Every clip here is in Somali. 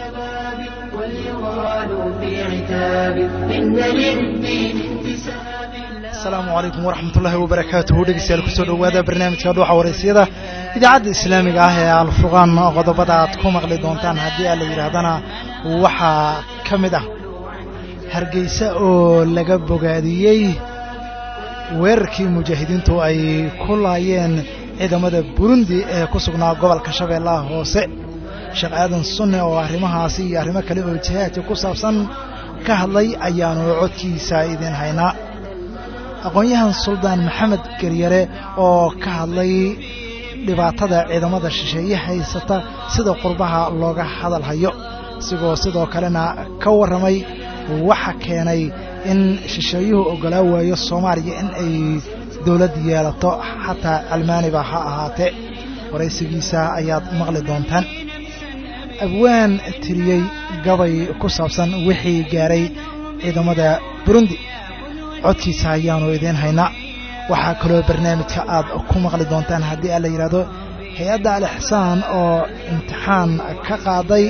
asalaamu calaykum waraxmatullaahi wabarakaatuhu dhegeystayaal kusoo dhowaada barnaamijka dhuuxa waraysyada idaacadda islaamiga ah ee alfurqaan qodobada aad ku maqli doontaan haddii aan la yidhaahdana waxaa ka mid ah hargeysa oo laga bogaadiyey weerarkii mujaahidiintu ay ku laayeen ciidamada burundi ee ku sugnaa gobolka shabeellaha hoose sheekh aadan sunne oo arrimahaasi iyo arrimo kale oo jihaadka ku saabsan ka hadlay ayaanu codkiisa idiin haynaa aqoon-yahan suldaan maxamed geryare oo ka hadlay dhibaatada ciidamada shisheeye haysata sida qurbaha looga hadal hayo isigoo sidoo kalena ka warramay waxa keenay in shisheeyuhu oggolaa waayo soomaaliya in ay dowlad yeelato xataa almaaniba ha ahaatee waraysigiisa ayaad maqli doontaan abwaan tiriyey gabay ku saabsan wixii gaaray ciidamada burundi codkiisa ayaanu idiin haynaa waxaa kaloo barnaamijka aad ku maqli doontaan haddii aan la yidhaahdo hay-adda al-ixsaan oo imtixaan ka qaaday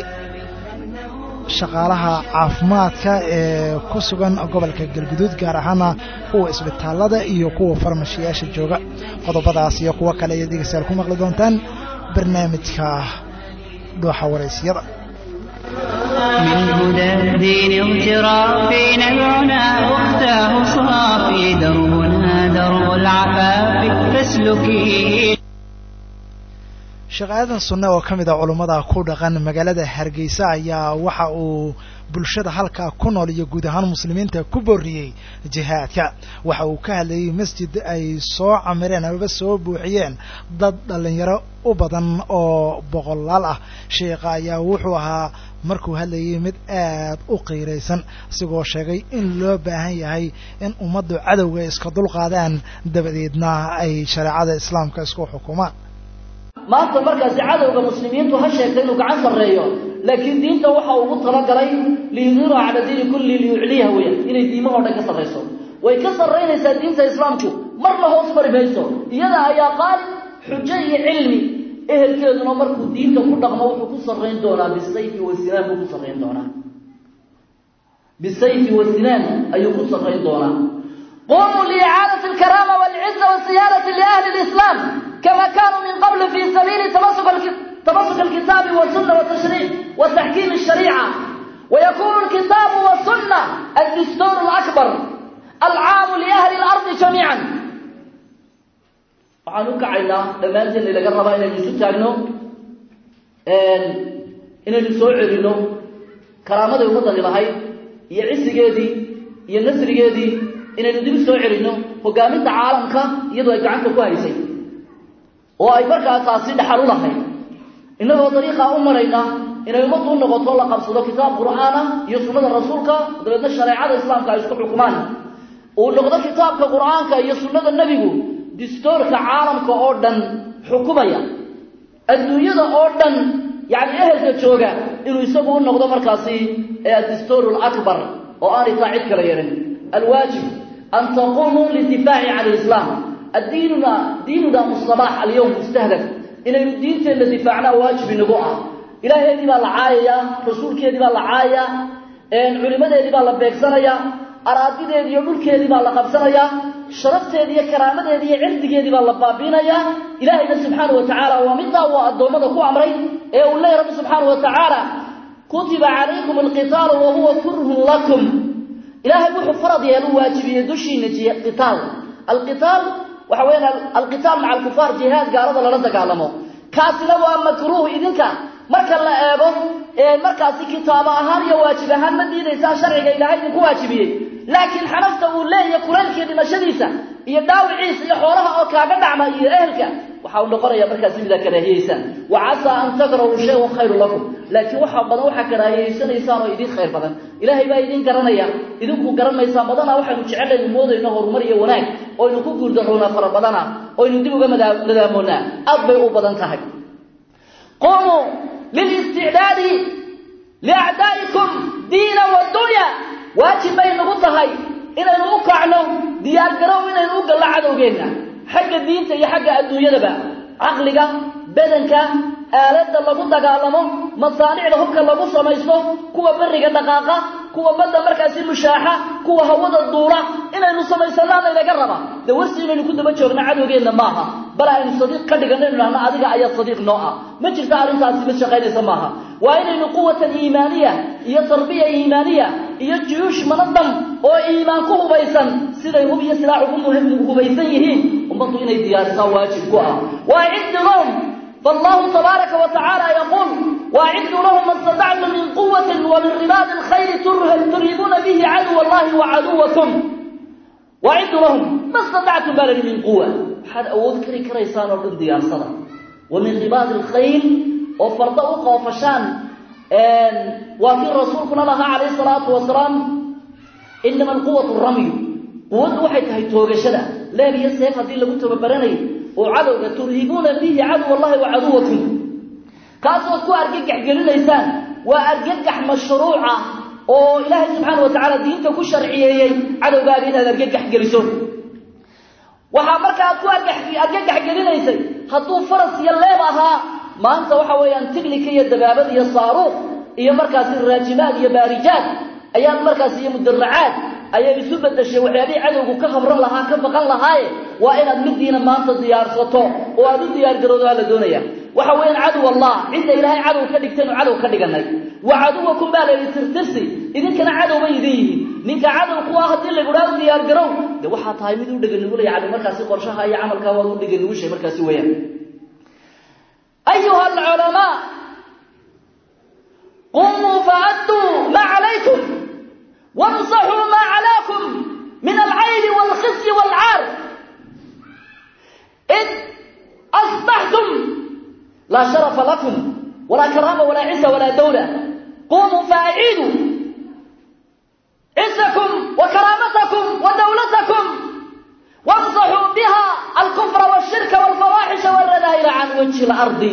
shaqaalaha caafimaadka ee ku sugan gobolka galguduud gaar ahaana kuwa isbitaallada iyo kuwa farmashiyaasha jooga qodobadaas iyo kuwo kale ayaad dhegeystayaal ku maqli doontaan barnaamijka dhuuxa waraysyada من هدى الدين اغترافي نبعنا واختاه صافي دربنا درب العفاف فاسلكي sheekh aadan sunne oo ka mid a culummada ku dhaqan magaalada hargeysa ayaa waxa uu bulshada halkaa ku nool iyo guud ahaan muslimiinta ku booriyey jihaadka waxa uu ka hadlayey masjid ay soo camireen amaba soo buuxiyeen dad dhallinyaro u badan oo boqolaal ah sheekha ayaa wuxuu ahaa markuu hadlayay mid aad u qiiraysan isigoo sheegay in loo baahan yahay in ummaddu cadowga iska dulqaadaan dabadeedna ay shareecada islaamka isku xukumaan maanta markaasi cadowga muslimiintu ha sheegta inuu gacan sarreeyo laakiin diinta waxa ugu talagalay liyudiru cala diini kulli liyucliyaha weeyaan inay diimahoo dhan ka sarrayso way ka sarraynaysaa diinta islaamku marna hoos mari mayso iyada ayaa qaali xujo iyo cilmi ehelkeeduna markuu diinta ku dhaqmo wuxuu ku sarrayn doonaa bisayfi wasinaan buu ku sarrayn doonaa bisayfi wasinaan ayuu ku sarrayn doonaa qumuu liicaadati alkaraama walciza wasiyaarati liahli lislaam كما كانوا من قبل في سبيل تمسك تمسك الكتاب والسنة والتشريع وتحكيم الشريعة ويكون الكتاب والسنة الدستور الأكبر العام لأهل الأرض جميعا waxaan u kacaynaa dhammaanteen laga rabaa inaynu isu taagno inaynu soo celino karaamaday ummaddani lahayd iyo cisigeedii iyo nasrigeedii inaynu dib soo celino hogaaminta caalamka iyadoo ay gacanta ku haysay oo ay markaa taasi dhaxal u lahayd innagoo dariiqaa u marayna inay ummaddu u noqoto la qabsado kitaab qur'aana iyo sunnada rasuulka dabeedna shareecada islaamka ay isku xukumaan uu noqdo kitaabka qur'aanka iyo sunnada nebigu distoorka caalamka oo dhan xukumaya adduunyada oo dhan yacni ehelka jooga inuu isagu u noqdo markaasi ee addistoor alakbar oo aanay taa cid kala yeelin alwaajib an taqumuu lidifaaci can lislaam addiinuna diinuna musabaax alyowm mustahdaf inaynu diinteenna difaacnaa waajib inagu ah ilaaheedii baa la caayayaa rasuulkeedii baa la caayayaa culimadeedii baa la beegsanayaa araadideedii iyo dhulkeedii baa la qabsanayaa sharafteedii iyo karaamadeedii iyo cirdigeedii baa la baabiinayaa ilaahayna subxaana wa tacaala waa middaa uu addoommada ku amray ee uu leeyahy rabbi subxaana wa tacaala kutiba calaykum alqitaalu wa huwa kurhun lakum ilaahay wuxuu farad yeelu waajibiyey dushiina qitaal alqitaal waxa weeyaan alqitaal maca alkufaar jihaad gaalada lala dagaalamo kaasina waa makruuh idinka marka la eego markaasi kitaabo ahaan iyo waajib ahaan ma diidaysaa sharciga ilaahay idinku waajibiyey laakiin xanafta uu leeyahay kulaylkii dhimashadiisa iyo dhaawiciisa iyo xoolaha oo kaaga dhacma iyo ehelka waxa uu noqonaya markaasi midaa karaahiyeysaan wa casaa an takrahuu shayun khayru lakum laakiin waxa badan waxaa karaahiyeysanaysaan oo idin khayr badan ilaahay baa idin garanaya idinku garanaysaan badanaa waxaynu jecelaynu moodayno horumar iyo wanaag oynu ku guurdaroonaa fara badana oynu dib uga nadaamoonaa aad bay u badan tahay qumuu lilisticdaadi liacdaa'ikum diina wadunya waajib bay nagu tahay inaynu u kacno diyaargarow inaynu u gallo cadowgeenna xagga diinta iyo xagga adduunyadaba caqliga badanka aaladda lagu dagaalamo masaanicda hubka lagu samaysto kuwa beriga dhaqaaqa kuwa badda markaasi mushaaxa kuwa hawada duula inaynu samaysanaana inaga raba dee warsi inaynu ku daba joogna cadowgeenna maaha bal aynu sadiiq ka dhigano inu dhahno adiga ayaa sadiiq noo ah ma jirta arrintaasi mid shaqaynaysa maaha waa inaynu quwatan iimaaniya iyo tarbiya iimaaniya iyo juyuush manadam oo iimaan ku hubaysan siday hub iyo silaax ugu hubaysan yihiin ummaddu inay diyaarisaa waajib ku ah waa ciddi lahum فالله تبارك وتعالى يقول وأعدوا لهم ما استطعتم من قوة ومن رباط الخير ترهبون به عدو الله وعدوكم وأعدوا لهم ما استطعتم بل من قوة حد أود كري كريسان ورد ديار صدى ومن رباط الخيل وفرض أوقع وفشان وفي الرسول كنا لها عليه الصلاة والسلام إنما القوة الرمي قوة وحيد هي توغشدا لا بيسيف هذه اللي كنت ببرني وعدو ترهبون به عدو الله وعدوكم كاسو كو ارجح جلينيسان وارجح مشروعه oo ilaahay subxaanahu wa tacaala diinta ku sharciyeeyey cadowgaaga inaad argagax geliso waxaa marka aad ku argagax gelinaysay hadduu faras iyo leeb ahaa maanta waxa weeyaan tignika iyo dabaabad iyo saaruuq iyo markaasi raajimaad iyo baarijaad ayaad markaasi iyo mudaracaad ayay isu bedeshay waxyaabihii cadowgu ka habran lahaa ka baqan lahaaye waa inaad midiina maanta diyaarsato oo aad u diyaargaroodo aa la doonaya waxa weeyaan cadow allah cidda ilaahay cadow ka dhigtaynu cadow ka dhiganay wa caduwakum baa layidhi tirtirsi idinkana cadow bay idin yihiin ninka cadow ku ah haddii lagudhaa u diyaargarow de waxaa tahay mid u dheganugulaya cadow markaasi qorshaha iyo camalkaa waad u dheganugushay markaasi weeyaan ayuha alculamaa qumuu faaduu ma calaykum وامسحوا ما علاكم من العيب والخزي والعار إذ أصبحتم لا شرف لكم ولا كرامة ولا عزة ولا دولة قوموا فأعيدوا عزكم وكرامتكم ودولتكم وامسحوا بها الكفر والشرك والفواحش والرذائل عن وجه الأرض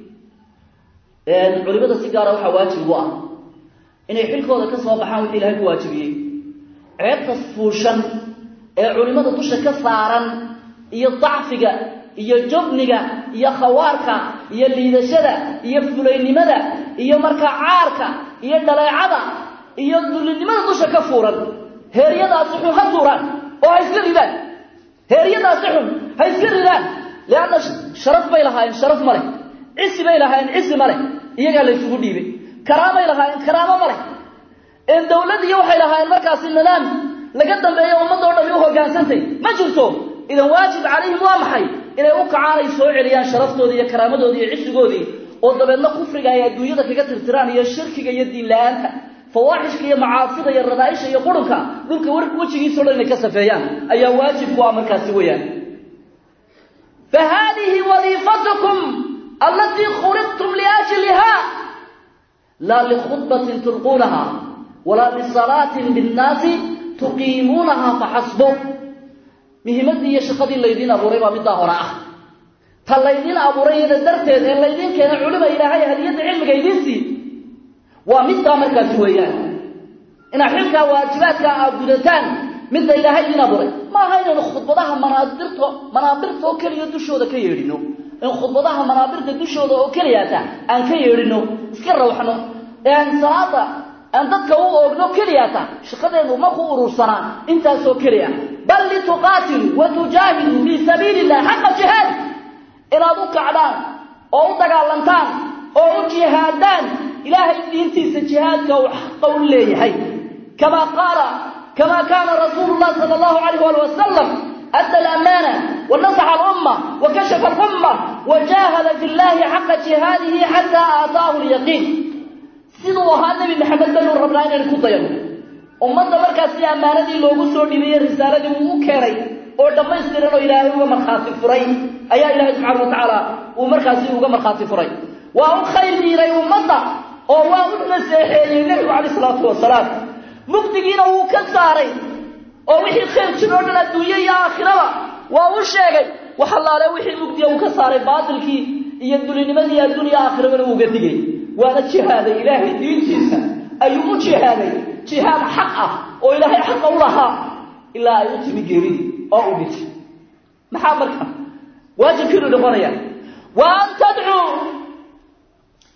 علماء السيجارة وحواجب وأه inay xilkooda ka soo baxaan wixii ilaahay ku waajibiyey ceebta fuushan ee culimmada dusha ka saaran iyo dacfiga iyo jobniga iyo khawaarka iyo liidashada iyo fulaynimada iyo markaa caarka iyo dhaleecada iyo dullinimada dusha ka fuuran heeryadaasi xun ha tuuraan oo ha iska ridaan heeryadaasi xun ha iska ridaan leanna sharaf bay lahaayeen sharaf ma leh cisi bay lahaayeen cisi ma leh iyagaa la ysugu dhiibay karaamay lahaayeen karaamo ma leh een dawladiiyo waxay lahaayeen markaasi nidaam laga dambeeyo ummadda o dhami u hoggaansantay ma jirto idan waajib calayhim waa maxay inay u kacaan ay soo celiyaan sharaftoodii iyo karaamadoodii iyo cisigoodii oo dabeedna kufriga ay adduunyada kaga tirtiraan iyo shirkiga iyo diin la-aanta fawaaxishka iyo macaasida iyo radaaisha iyo qurunka dhulka wejigiisao dhan inay ka safeeyaan ayaa waajib ku ah markaasi weeyaan fa haadihi wadiifatukum allatii khuliqtum liajliha لا لخطبة تلقونها ولا لصلاة بالناس تقيمونها فحسبه مهمتي يا شقدي الليدين أبو ريبا من ظاهرة فالليدين أبو ريبا درتين الليدين كان علماء إلهي هدية علم قيديسي ومن مركز شويان إن حلك واجباتك أبودتان من إلهي دين أبو ريبا ما هين خطبتها منابرته منابرته كل يدشو ذا كيرينو in khudbadaha manaabirta dushooda oo keliyaata aan ka yeedhino iska rawxno ee aan salaada aan dadka u oogno keliyaata shaqadeenu ma ku urursanaa intaasoo keliya bal lituqaatilu wa tujaahidu fii sabiili illah xaqa jihaad inaad u kacdaan oo u dagaalantaan oo u jihaadaan ilaahay diintiisa jihaadka uu xaqa u leeyahay kamaa qaala kamaa kaana rasuulu llah sala allahu calayh waali wasalam أدى الأمانة ونصح الأمة وكشف الأمة وجاهد في الله حق جهاده حتى آتاه اليقين سيدوها النبي محمد بن ربنا إن كنت ummadda markaasi ammaanadii loogu soo dhibiyey risaaladii uu u keenay oo dhammaystiran oo ilaahay uga markhaati furay ayaa ilaahay subxaana wa tacaala uu markaasi uga markhaati furay waa u khayr diiray ummadda oo waa u naseexeeyey nebigu calayh isalaatu wasalaam mugdigiina wuu ka saaray oo wixii khayr jir oo dhan adduunye iyo aakhiraba waa u sheegay wax allaale wixii mugdiya uu ka saaray baatilkii iyo dulinimadii adduuniya aakhirabana uuga digay waana jihaaday ilaahay diintiisa ayuu u jihaaday jihaad xaq ah oo ilaahay xaqa u lahaa ilaa ay u timi geeridii oo u dhintay maxaa marka waajibkiinu noqonaya wa an tadcuu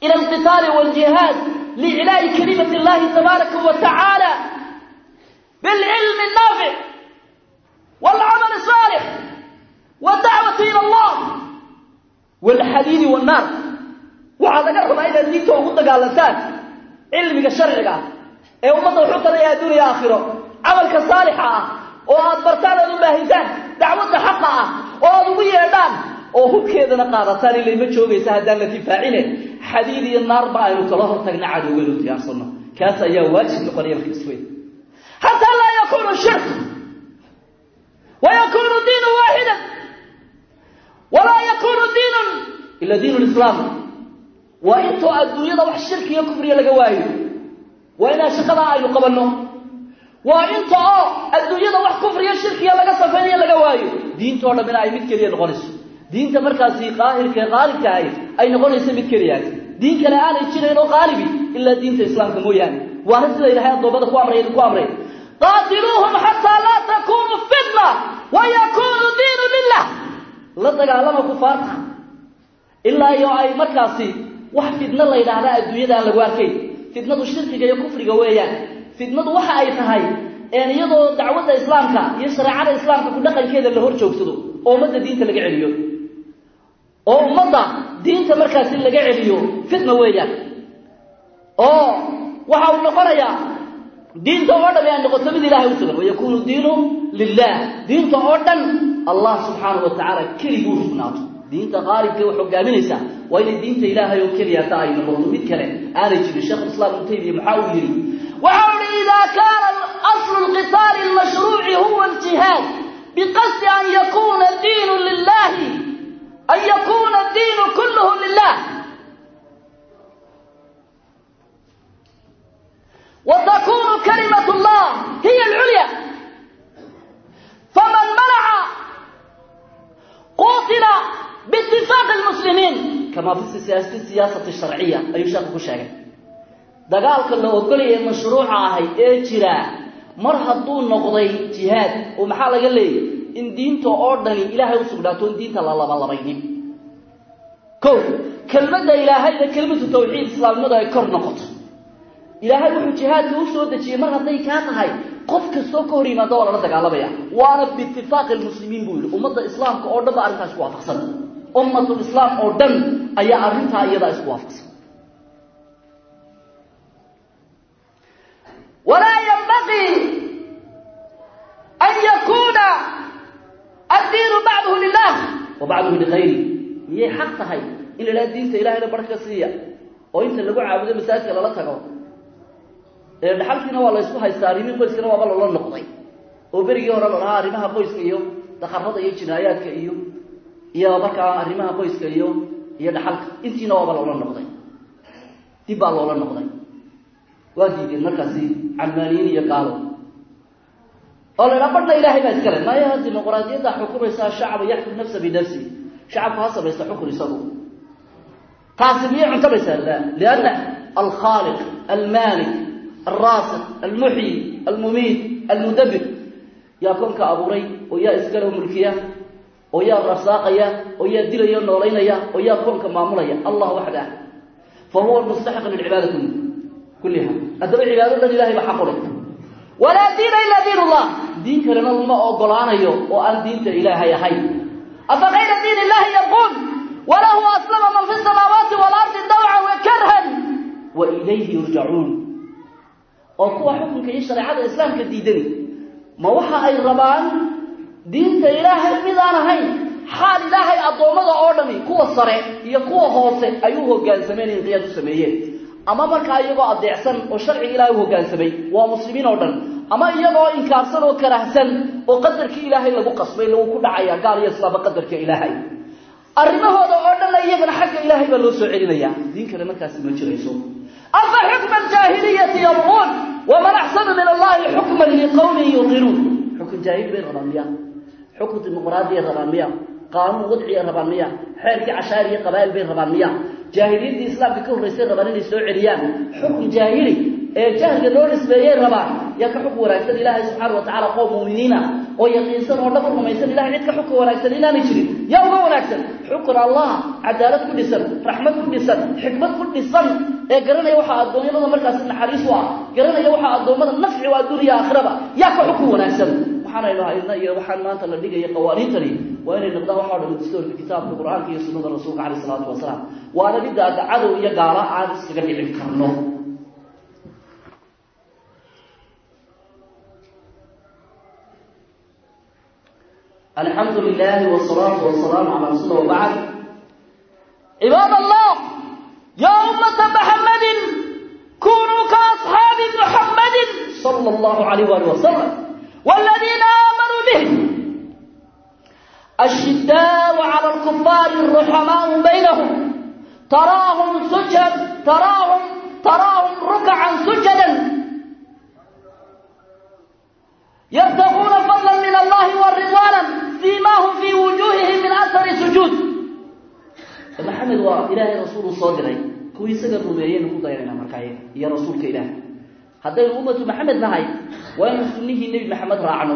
ila alqitaali waljihaad liiclaa'i kalimati اllahi tabaaraka wa tacaala bilcilmi الnaafic wاlcamal الصaalix wاdacwati ila allah wاlxadiidi wاnnaar waxaa laga rabaa inaad diinta ugu dagaalantaan cilmiga sharciga ah ee ummadda wuxuu taraya adduuniya aakhiro camalka saalixa ah oo aad bartaan aad u baahitaan dacwadda xaqa ah oo aad ugu yeedhaan oo hubkeedana qaadataan ilay ma joogaysa haddaan la difaacine xadiid iyo naarba aynu kala hortagna cadowgaynu diyaarsano kaas ayaa waajib noqonaya marka isweyn xataa laa yakunu shirk wa yakunu diinu waaxida walaa yakunu diinun ila diin lislaam waa intoo adduunyada wax shirki iyo kufriya laga waayo waa inaan shaqadaa aynu qabanno waa inta oo adduunyada wax kufriyo shirkiya laga safaynayo laga waayo diintoo dhammina ay mid keliya noqonayso diinta markaasi qaahirka ee qaalibka ahy ay noqonayso mid keliyaas diin kale aanay jirayn oo qaalibi ilaa diinta islaamka mooyaane waana sida ilahay addoommada ku amray idinku amray qaatiluuhum xataa laa takunu fitna wa yakunu diinu lilah la dagaalama kufaarta ilaa iyo ay markaasi wax fidno la yidhaahdaa adduunyada aan lagu arkayn fitnadu shirkiga iyo kufriga weeyaan fitnadu waxa ay tahay een iyadoo dacwadda islaamka iyo shareecada islaamka ku dhaqankeeda la hor joogsado oo ummadda diinta laga celiyo oo ummadda diinta markaasi laga celiyo fitna weeyaan oo waxa uu noqonayaa diinta oo dhan ay noqoto mid ilahay u sugan wayakunu diinu lilah diinta oo dhan allah subxaanahu wa tacaala keliguu sugnaato diinta qaalibka wax hogaaminaysa waa inay diinta ilaahay oo keliyata ay noqoto mid kale aanay jirin sheekh islaam ibnu taymiya maxaa uu yidhi waxa uu yihi ida kaana aslu lqitaali lmashruuci huwa aljihaad biqasdi an yakuna diinu lilahi an yakuna diinu kulluhu lilah وتكون كلمة الله هي العليا فمن منع قتل باتفاق المسلمين كما في السياسة, السياسة الشرعية أي شيخ كشاك dagaalka la ogolaya mashruuca ahay ee jira mar hadduu noqday jihaad oo maxaa laga leeyay in diinta oo dhani ilaahay u sugnaato in diinta la labalabaynin kow kelmadda ilaahayna kelmadu tawxiid islaamnimadu ay kor noqoto ilaahay wuxuu jihaadka u soo dejiyey mar hadday kaa tahay qof kastoo ka hor yimaado waa lala dagaalamaya waana biitifaaqi lmuslimiin buu yidhi ummadda islaamka oo dhan ba arrintaa isku waafaqsan ummatul islaam oo dhan ayaa arrintaa iyadaa isku waafaqsan walaa yanbaqii an yakuuna addiinu bacduhu lilah wa bacduhu ligayri miyay xaq tahay in la idhaha diinta ilahayna barh ka siiya oo inta lagu caabudo masaajidka lala tago ee dhaxalkiina waa la ysku haystaa arrimihii qoyskana waaba loola noqday oo berigii hore la dhahaa arrimaha qoyska iyo dakarada iyo jinaayaadka iyo iyo markaa arrimaha qoyska iyo iyo dhaxalka intiina waaba loola noqday dib baa loola noqday waa diideen markaasi calmaaniyiin iyo gaalo oo la idhaha badhna ilaahay baa iskale maya dimuqraadiyadda xukumaysaa shacaba yaxkum nafsa binafsi shacabku ha samaysta xukun isagu taasi miyay cuntamaysaa la lianna alkhaaliq almaalik الراسخ المحيي المميت المدبر يا كونك أبوري ويا إسكاله ملكية ويا رساقية ويا دليا نولينيا ويا كونك ماموليا الله وحده فهو المستحق للعبادة كلها أدب العبادة لله بحقه ولا دين إلا دين الله دين كلنا الله أقلانا يو وأن دين إله يا حي أفغير دين الله يقول وله أسلم من في السماوات والأرض دوعا وكرها وإليه يرجعون oo kuwa xukunka iyo shareecada islaamka diidani ma waxa ay rabaan diinta ilaahay mid aan ahayn xaal ilaahay addoommada oo dhami kuwa sare iyo kuwa hoose ay u hoggaansameen inqiyaad u sameeyeen ama markaa iyagoo adeecsan oo sharciga ilaahay u hoggaansamay waa muslimiin oo dhan ama iyagoo inkaarsan oo karahsan oo qadarkii ilaahay lagu qasbay lagu ku dhacaya gaal iyo islaamba qadarka ilaahay arrimahooda oo dhanna iyagana xagga ilaahay baa loo soo celinayaa diin kale markaasi ma jirayso أفحكم الجاهلية يبغون ومن أحسن من الله حكما لقوم يوقنون حكم جاهل بين ربانية حكم ديمقراطية ربانية قانون وضعي ربانية حركة عشائرية قبائل بين ربانية جاهلية الإسلام بكون رئيسين ربانية يسوع عريان حكم جاهلي جاهل لو نسبيين ربان يك حكم ورئيسان الله سبحانه وتعالى قوم مؤمنين ويقينسان ونفر رميسان الله عندك حكم ورئيسان إلا نجري يوم ورئيسان حكم الله cadaalad ku dhisan raxmad ku dhisan xikmad ku dhisan ee garanaya waxaa addoomyada markaasi naxariis u ah garanaya waxaa addoommada nafci u adduuniya aakhiraba yaa ka xukun wanaagsan waxaanaynu haydna iyo waxaan maanta la dhigaya qawaaniintani waa inay noqdaan waxaa dhan dastoorka kitaabka qur-aanka iyo sunnada rasuulka caleyh isalaatu wasalaam waana midda adda cadow iyo gaala aan iskaga dhicin karno الحمد لله والصلاة والسلام على رسول الله وبعد عباد الله يا أمة محمد كونوا كأصحاب محمد صلى الله عليه وآله وسلم والذين آمنوا به الشداء على الكفار الرحماء بينهم تراهم سجد تراهم تراهم ركعا سجدا يبتغون فضلا من الله ورضوانا سيماهم في وجوههم من اثر السجود محمد وإلهي رسول صادري كوي سجد رميين كو دايرنا مركايه يا رسولك إله هذا أمة محمد نهاي وين سنه النبي محمد راعنو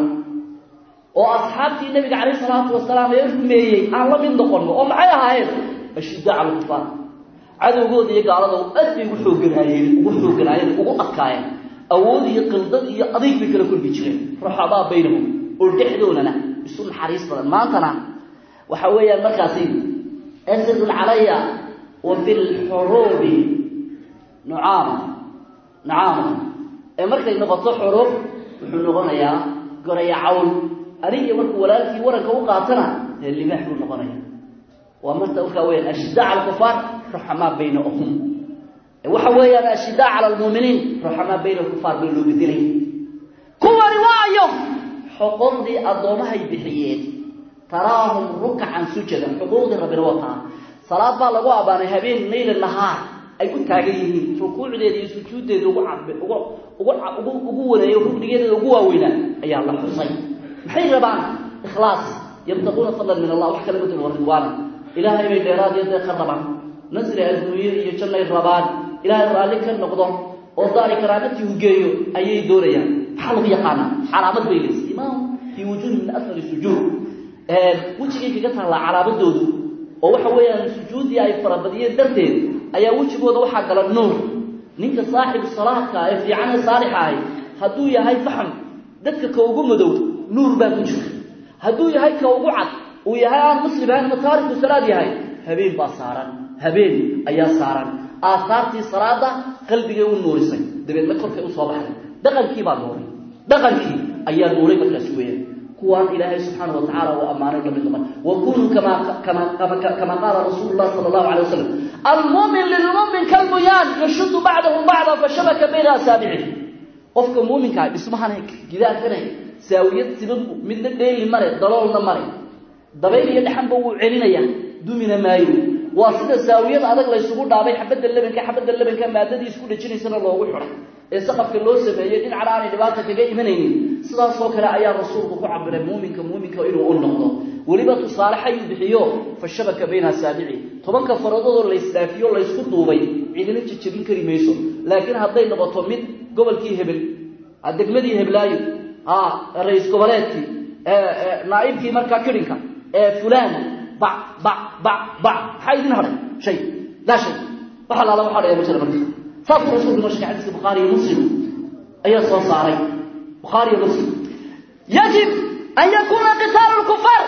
oo asxaabtii nabiga calayhi salaatu wasalaam ee rumeeyey aan la mid noqono oo maxay ahaayeen ashidda cala kufaar cadowgooda iyo gaalada aad bay ugu xoogganaayeen ugu xoogganaayeen ugu adkaayeen awood iyo qildad iyo adeeg bay kala kulmi jireen ruxabaa baynahum oo dhexdoodana isu naxariis badan maantana waxa weeyaan markaasi asadun calaya wa fi lxuruubi nucaama nucaama ee markay noqoto xuruub wuxuu noqonayaa goraya cawl anigiyo markuu walaalkii waranka u qaatana dee libaax buu noqonaya waa marta markaa weyaan ashiddaa cala alkufaar ruxamaa baynahum waxa weeyaan ashiddaa cala almuuminiin ruxamaa bayna alkufaar bay loo bedelay kuwani waayo xuquuqdii addoomahay bixiyeen taraahum rukacan sujadan xuquuqdii rabbina wataa salaad baa lagu abaanay habeen layla nahaar ay u taagan yihiin rukuucdeeda iyo sujuuddeeda ugu cab ugu ugu ugu waneeyo rugnigeedeeda ugu waaweynaa ayaa la xusay maxay rabaan ikhlaas yabtaquuna fadlan min allah wax kala bedel wa ridwaana ilaahay bay dheeraad iyo deeqa rabaan nasri adduunye iyo jannay rabaan ilaahay raalli ka noqdo oo daari karaamatii u geeyo ayay doonayaan maxaa lagu yaqaanaa calaamad bay leysay imaam fii wujuuhi min asfali sujuud wejigay kaga taallaa calaamadoodu oo waxa weeyaan sujuuddii ay farabadiyeen darteed ayaa wejigooda waxaa gala nuur ninka saaxibu salaadka ee fiican ee saalixa ahi hadduu yahay faxm dadka ka ugu madow nuur baa ku jira hadduu yahay ka ugu cad uu yahay aan muslim ahayn ama taariku salaad yahay habeen baa saaran habeen ayaa saaran aasaartii salaada qalbigay u nuurisay dabeedna korkay usoo baxday dhaqankii baa nuuray dhaqankii ayaa nuuray markaasi weeyaan kuwaan ilaahay subxaana wa tacala uu ammaanay lamid noqon wa kunuu kama kama kama qaala rasuulu llah sala allahu alay wasalam almuumin lilmuumin kalbuyaan yashudu bacdahu bacda fashabaka bayna asaabici qofka muuminkaa dhismahana gidaarkana saawiyad siban midna dheeli mare daloolna mare dabayl iyo dhaxanba wuu celinaya dumina maayo waa sida saawiyad adag laysugu dhaabay xabadda lebanka xabadda lebanka maadadii isku dhejinaysana loogu xiday ee saqafka loo sameeyey dhinacna aanay dhibaata kaga imanaynin sidaasoo kale ayaa rasuulku ku cabiray muuminka muuminka inuu u noqdo weliba tusaale xayuu bixiyo fa shabaka bayna asaabici tobanka faradoodoo laysdhaafiyo laysku duubay cidina jejebin kari mayso laakiin hadday noqoto mid gobolkii hebel degmadii heblaayo ra-is goboleedkii naaibkii markaa kidhinka ee fulaan ba ba ba ba maxaa idin hadhay shay laa shay wax alaala waxa dhaya ma jira marka saasuu rasuulku noo sheegay xadiiska bukhaari iyo muslim ayaa soo saaray bukhaari iyo muslim yajib an yakuna qitaalu lkufaar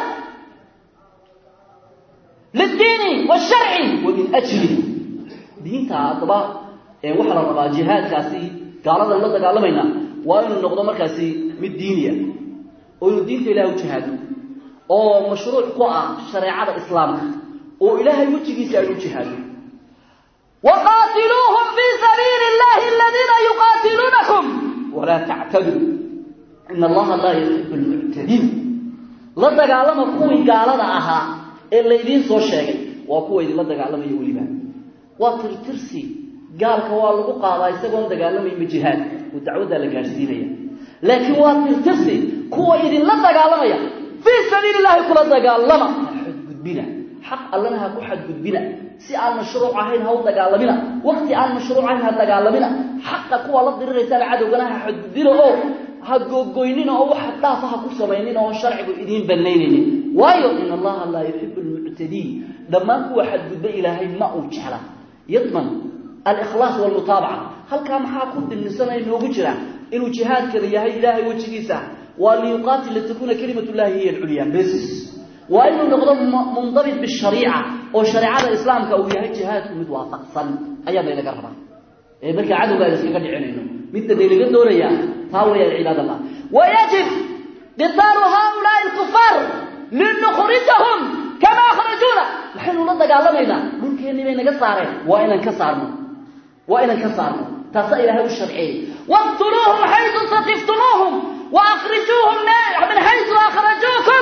liddiini wsharci wa min ajli diinta haddaba waxaa la rabaa jihaadkaasi gaaladan la dagaalamayna waa inuu noqdo markaasi mid diiniya oo inuu diinta ilahay u jihaado oo mashruuc ku ah shareecada islaamka oo ilaahay wejigiisa aynu jihaado waqaatiluuhum fii sabiili illahi aladiina yuqaatiluunakum walaa tactaduu ina allaha laa yuxibu lmuctadiin la dagaalama kuwii gaalada ahaa ee laydiin soo sheegay waa kuwa idinla dagaalamaya weliba waa tirtirsi gaalka waa lagu qaadaa isagoon dagaalamayma jihaad oo dacwaddaa la gaadhsiinaya laakiin waa tirtirsi kuwa idinla dagaalamaya fii sabiili llahi kula dagaalama ha xadgudbina xaq allana ha ku xadgudbina si aan mashruuc ahayn ha u dagaalamina wakti aan mashruuc ahayn ha dagaalamina xaqa kuwa la diriraysaan cadowgana ha xadgudbina oo ha googoynina oo wax dhaafa ha ku samaynina oo sharcigu idiin banaynaynin waayo in allaha laa yuxibu lmuctadiin dhammaan kuwa xadgudba ilaahay ma uu jecla yadman alikhlaas walmutaabaca halkaa maxaa ku dilnisanaya noogu jira inuu jihaadkana yahay ilaahay wejigiisa waa liyuqaatil litakuuna kalimat llahi hiya alculya bes waa inuu noqdo mundabit bishariica oo shareecada islaamka uu yahay jihaadku mid waafaqsan ayaa naylaga rabaa ee markaa cadowga aan iskaga dhicinayno midda naylaga doonayaa taa weeyaan cibaad allah wayajib qitaalu haulaai alkufaar linukhrijahum kama akhrajuuna maxaynu la dagaalamaynaa dhulkeennii bay naga saareen waa inaan ka saarno waa inaan ka saarno taasaa ilaahay u sharceeyey waqtuluuhum xaytu saqiftumuuhum waakrijuuhum min xaytu akhrajuukum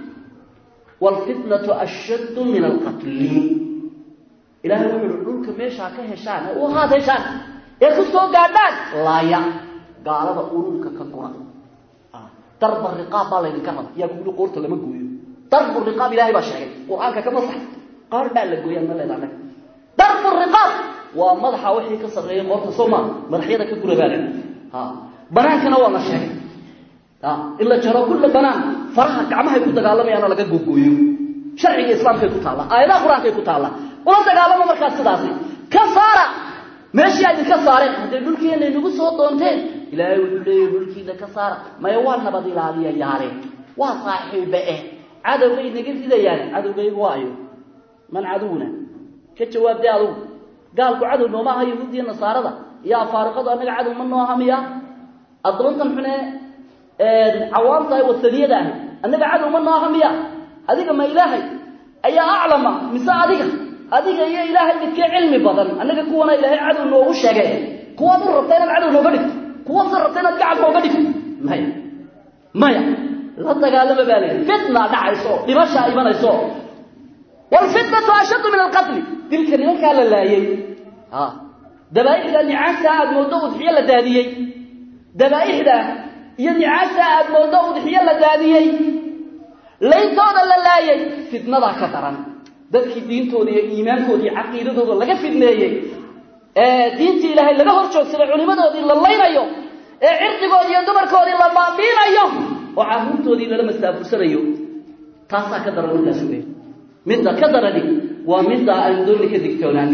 wlfitnatu ashaddu min alqatli ilahay wuxu uhi dhulka meeshaa ka heshaan ee u haad heshaan ee ku soo gaadhaan laaya gaalada ururka ka gura darba riqaab baa laydinka raba yaa kuuli qoorta lama gooyo darbu riqaab ilahay baa sheegay qur-aanka ka masax qaar baa la gooyaa ma leeda annaga darbu riqaab waa madaxa wixii ka sarreeya qoorta soo maa madaxyada ka gura baa la ha banaankana waa la sheegay in la jaro kulla banaan faraha gacmahay ku dagaalamayaana laga gogooyo sharciga islaamkay ku taalla aayadaha qur-aankay ku taalla ula dagaalamo markaas sidaasi ka saara meeshii a idinka saareen hadday dhulkiina inagu soo doonteen ilaahay wuxuu leeyahy dhulkiina ka saara maya waa nabad ilaaliya yaale waa saaxiibe eh cadowgay naga ridayaan cadowgaygu waayo man cadowna ka jawaabdee adugu gaalku cadow nooma aha yahuudiya nasaarada iyo afaariqadu annaga cadow ma noo aha miya addoontan xune cawaamtahay wasaniyada ahi annaga cadow ma noo aha miya adiga ma ilaahay ayaa aclama mise adiga adiga iyo ilaahay midkee cilmi badan annaga kuwana ilaahay cadow noogu sheege kuwaad u rabta inaad cadow nooga dhigto kuwaasa rabta inaad gacan nooga dhigto maya maya la dagaalama baa leeyahy fitna dhacayso dhimashaa imanayso waalfitnatu ashaddu min alqatli dilka nimankaa la laayey dabaaixda nicaagta aad moodo udxiyo la daadiyey dabaaixda iyo nicaagta aad moodo udxiyo la daadiyey layntooda la laayay fitnadaa ka daran dadkii diintooda iyo iimaankooda iyo caqiidadooda laga fidneeyey ee diintii ilaahay laga hor joogsaday culimadoodii la laynayo ee cirdigoodii iyo dumarkoodii la baabiinayo oo carruurtoodii lala mastaafursanayo taasaa ka daran middaas wey midda ka darani waa midda aynu dooni ka digtoonaano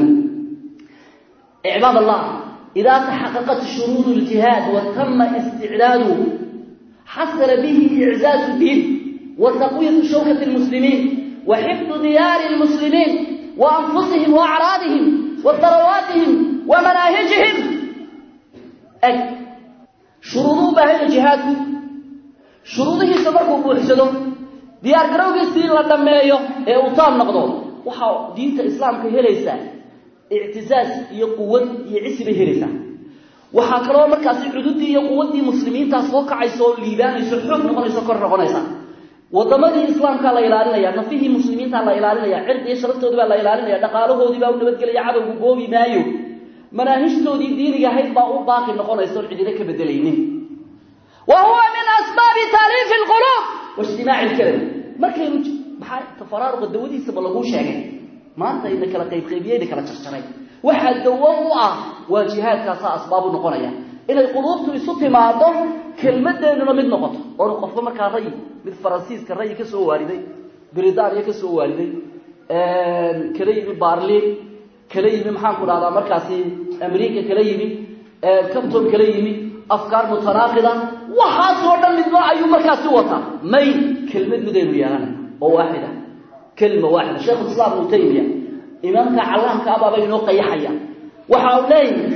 cibaad allah idaa taxaqaqat shuruud ljihaad wa tama isticdaadu xasala bihi iczaazu diin wa taqwiyatu shawkati lmuslimiin wa xifdu diyaari lmuslimiin wa anfusihim wa acraadihim wa darawaatihim wa manaahijihim eg shuruuduu baahaya jihaadku shuruudihiisa markuu buuxsado diyaar garowgiisii la dhammeeyo ee uu taam noqdo waxaa diinta islaamka helaysaa ictizaaz iyo quwad iyo cisi bay helaysaa waxaa kaloo markaasi cududii iyo quwaddii muslimiintaa soo kacaysa oo liibaanayso xoog noqonayso kor noqonaysa wadamadii islaamkaa la ilaalinaya nafihii muslimiintaa la ilaalinaya cirdi iyo sharaftoodii baa la ilaalinaya dhaqaalahoodii baa u nabadgelaya cadowgu goobi maayo manaahijtoodii diiniga ahayd baa u baaqi noqonaysa oon cidina ka bedelaynin wa huwa min asbaabi taaliifi lquluub waijtimaaci lkalami markaynu maxaa tafaraaruqa dawadiisaba laguu sheegay maanta ina kala qaybqaybiye ina kala jarjaray waxaa dawo u ah waa jihaadkaasaa asbaabu noqonaya inay quluubtu isu timaado kelmadeennuna mid noqoto oona qofka markaa rayi mid faransiiska rayi ka soo waariday britania ka soo waariday kala yimi barlin kala yimi maxaanku dhahdaa markaasi america kala yimi capton kala yimi afkaar mutanaaqida waxaasoo dhan midba ayuu markaasi wataa may kelmad midaynu yeelana oo waaxida kelma waaxida sheekhu islaam ibnu taymiya imaamka callaamka abaaba inoo qayaxaya waxa uu leeyahay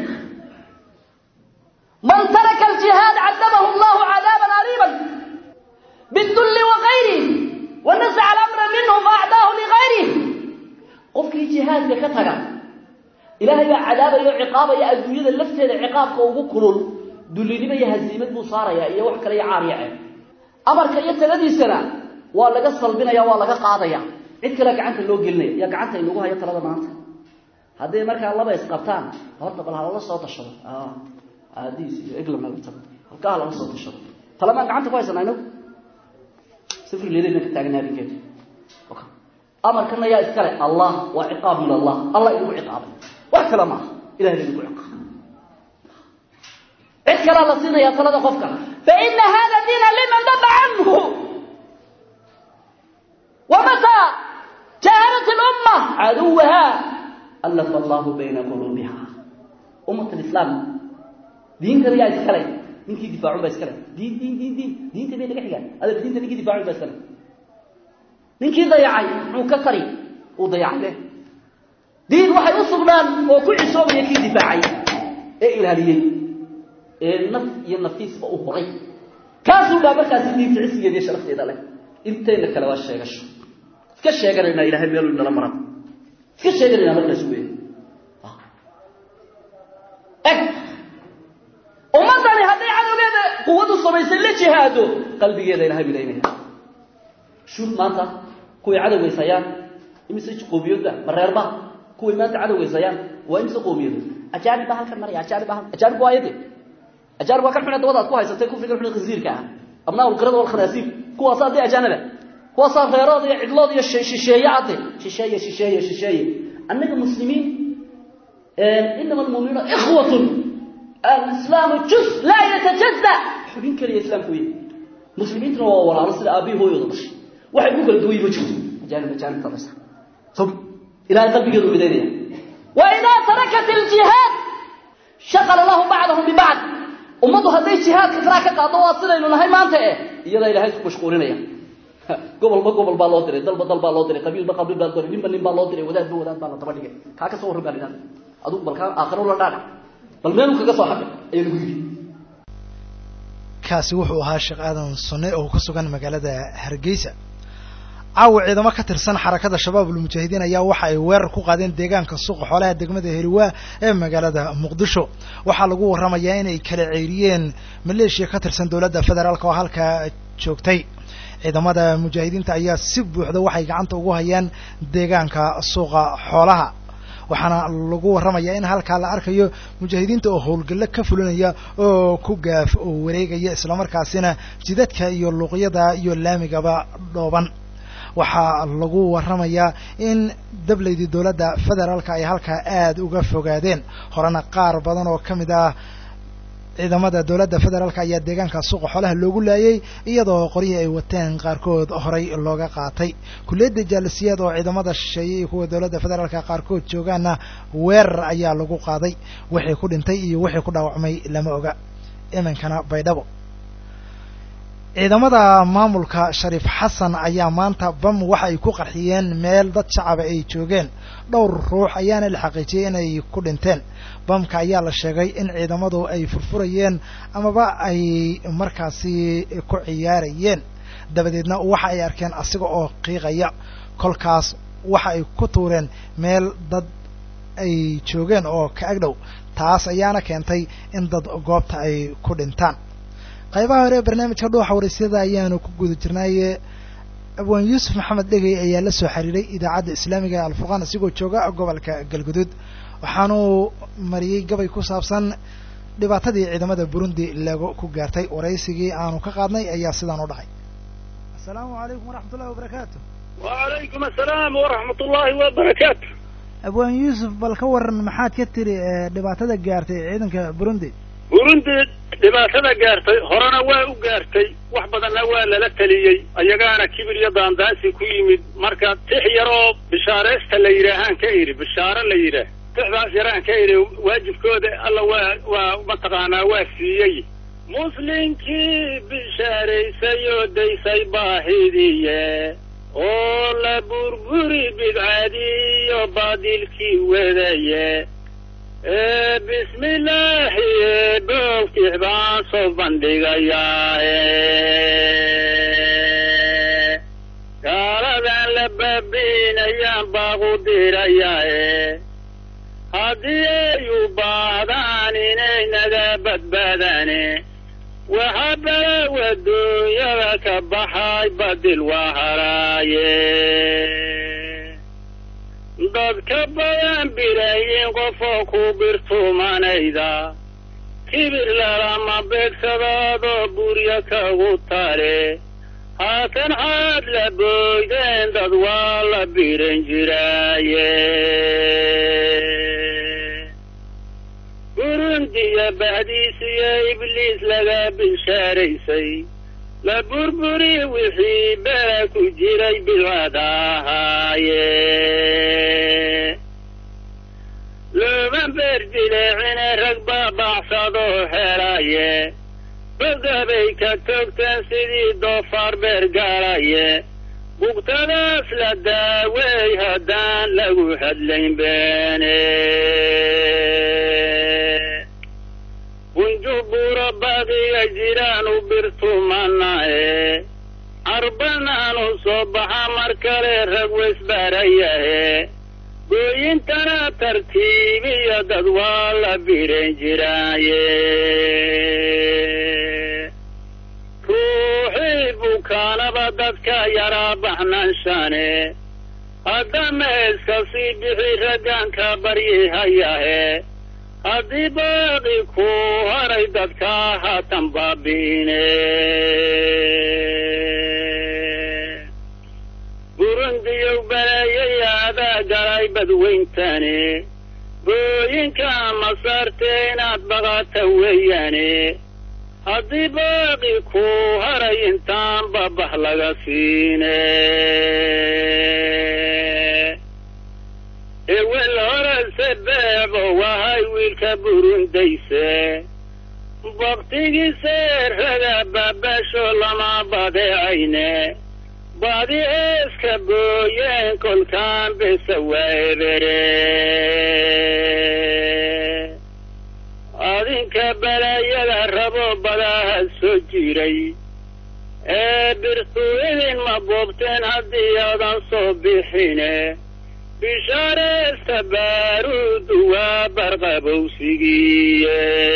man taraka aljihaad cadabahu allahu cadaaban aliiban bidulli wagayrihi wanasaca alamra minhu faacdaahu ligayrihi qofkii jihaadka ka taga ilaahay baa cadaabaya o ciqaabaya adduunyada lafteeda ciqaabka ugu kulul dullinimo iyo hasiimad buu saaraya iyo wax kale iyo caariyace amarka iyo taladiisana waa laga salbinaya waa laga qaadaya cid kale gacanta loo gelinaya yaa gacanta inagu hayo talada maanta hadday markaa laba isqabtaan horta bal halala soo tashado aadiis iyo eglam laga tago halkaa halala soo tashado talamaan gacanta ku haysanaa inagu sifri leedayna ka taagan habinkeeda amarkana yaa iskale allah waa ciqaab min allah allah inagu ciqaabay wax kale maaha ilahay ba inagu ciqaabay cid kalaa la siinayaa talada qofka faina hada diina liman daba canhu ومتى جاهلت الأمة caduwaha allafa allahu bayna quluubiha ummat alislaam diintan yaa iskale ninkii difaacun baa iskale diin diin diin diin diinta bay naga xigaan adab diinta ninkii difaacun baa iskale ninkii dayacay muxuu ka tari uu dayacay leh diin waxay u sugnaan oo ku cisoobaya kii difaacay ee ilaaliyey ee naf iyo nafiisba u horay kaasuu baa markaasi diinta cisigeeda iyo sharafteeda leh intayna kale waa sheegasho iska sheeganaynaa ilahay meeluu nala maran iska sheeganaynaa markaas wey eg ummaddani hadday cadowgeeda quwadu samaysay la jihaado qalbigeeda ilahay bilaynaya shuuf maanta kuway cadowgaysayaan imise qoomiyooda mareerba kuway maanta cadowgaysayaan waa imise qoomiyooda ajaanib baa halkan maraya ajaanib baa halkan ajaanib waa ayade ajaanib waa kan xuna dabadaad ku haysatay kufriga xuna khinsiirka ah abnaa ulqirada wal khanaasiir kuwaasa haddii ajaanaba kuwaasaa reerood iyo cidlood iyo shisheeye adde shisheeye shisheeye shisheeye annaga muslimiin inama almuuminuuna ikhwatun alislaamu jus laa yatajazza xubin keliya islaamku wey muslimiintuna waa walaalo sida aabbihi hooyooda dhashay waxay ku kala duwan yihin ma jirto ajaanib ajaanibta dhasha sog ilahay qalbigeedu midaynaya wa idaa tarakat aljihaad shaqala lahu bacdahum bibacd ummaddu hadday jihaadka faraa ka qaado waa sidaynu nahay maanta eh iyadaa ilahay isku mashquulinaya gobolba gobol baa loo diray dalba dal baa loo diray qabiilba qabiil baa loo diray ninba nin baa loo diray wadaadba wadaad baa la daba dhigay kaa ka soo warran baa lidhahda adugu bal kaa aakhiro la dhaadhac bal meeluu kaga soo xaqay ayaa lagu yidhi kaasi wuxuu ahaa sheekh aadan sunne oo ku sugan magaalada hargeysa caawa ciidamo ka tirsan xarakada shabaabul mujaahidiin ayaa waxa ay weerar ku qaadeen deegaanka suuqa xoolaha degmada heliwaa ee magaalada muqdisho waxaa lagu warramayaa inay kala ceyriyeen maleeshiya ka tirsan dowladda federaalk oo halkaa joogtay ciidamada mujaahidiinta ayaa si buuxda waxay gacanta ugu hayaan deegaanka suuqa xoolaha waxaana lagu warramayaa in halkaa la arkayo mujaahidiinta oo howlgallo ka fulinaya oo ku gaaf oo wareegaya islamarkaasina jidadka iyo luuqyada iyo laamigaba dhooban waxaa lagu warramayaa in dablaydii dowladda federaalka ay halkaa aada uga fogaadeen horena qaar badan oo ka mid ah ciidamada dowladda federaalka ayaa deegaanka suuqa xoolaha loogu laayay iyadoo qoryihii ay wateen qaarkood horay looga qaatay kulliyadda jaalisiyaad oo ciidamada shisheeye iyo kuwa dowladda federaalka qaarkood joogaana weerar ayaa lagu qaaday wixii ku dhintay iyo wixii ku dhaawacmay lama oga iminkana baydhabo ciidamada maamulka shariif xasan ayaa maanta bam waxa ay ku qarxiyeen meel dad shacaba ay joogeen dhowr ruux ayaana la xaqiijiyey inay ku dhinteen bamka ayaa la sheegay in ciidamadu ay furfurayeen amaba ay markaasi ku ciyaarayeen dabadeedna waxa ay arkeen asiga oo qiiqaya kolkaas waxa ay ku tuureen meel dad ay joogeen oo ka agdhow taas ayaana keentay in dad goobta ay ku dhintaan qaybaha hore ee barnaamijka dhuuxa waraysyada ayaanu ku guda jirnaaye abwaan yuusuf maxamed dhegey ayaa la soo xiriiray idaacadda islaamiga ee alfurqaan isigoo jooga gobolka galguduud waxaanuu mariyey gabay ku saabsan dhibaatadii ciidamada burundi lagu ku gaartay waraysigii aanu ka qaadnay ayaa sidaan u dhacay asalaamu calaykum waraxmat ullahi wabarakaatu wacalaykum asalaam waraxmat ullaahi wabarakaatu abwaan yuusuf bal ka waran maxaad ka tiri dhibaatada gaartay ciidanka burundi burundi dhibaatada gaartay horena waa u gaartay wax badanna waa lala teliyey ayagaana kibir iyo daandaansi ku yimid marka tix yaroo bishaareysta la yidhaahaan ka idhi bishaaro la yidhaah tixdaas yaraan ka idhi waajibkooda alla waa waa mataqaanaa waa siiyey muslinkii bishaaraysay oo daysay baahidiye oo la burburi bidcadiiyo baadilkii wadaye bismillaahi boogtix baan soo bandhigayaa gaaladan la baabiinayaan baaqu dirayaae haddii ay u baahdaan inay naga badbaadane waxa balaw adduunyada ka baxay badil waa haraaye dadka badan birayin qofoo ku birtumanayda kibir lalama beegsadaadoo burya kagu tale haatan xaad la booydeen dad waa la biran jiraaye burundiya bahdiisiyo ibliis laga bishaaraysay la burburi wixii bela ku jiray bilwadahaaye looma berdileecine rag baabacsadoo helaye badabay ka togteen sidii doofaar beergaalaye bugtadaas la daaweey haddaan lagu hadlayn beene bunjubuuro baqiga jiraanu birtumanae carbanaanu soo baxa mar kale rag weysbarayahe gooyintana tartiibiyo dad waa la biran jiraaye ruuxii bukaanaba dadka yaraa baxnanshane haddama iska sii bixi raggaanka baryihayahe haddii baaqi ku haray dadka haatan baabi'ine burundiyow baleeyay adaa galay badweyntane booyinka masaarte inaad baqata weeyaane haddii baaqi ku haray intaan babax laga siine ewel horese beebo wahay wiilka burundayse baktigiise raga baabasho lama badeecayne badi eeska booyeen kolkaan besa waebere adinka balaayada rabo badaha soo jiray ee birtu idin ma boobteen haddii aadan soo bixine bishaareysta baaruudu waa barqabowsigiiye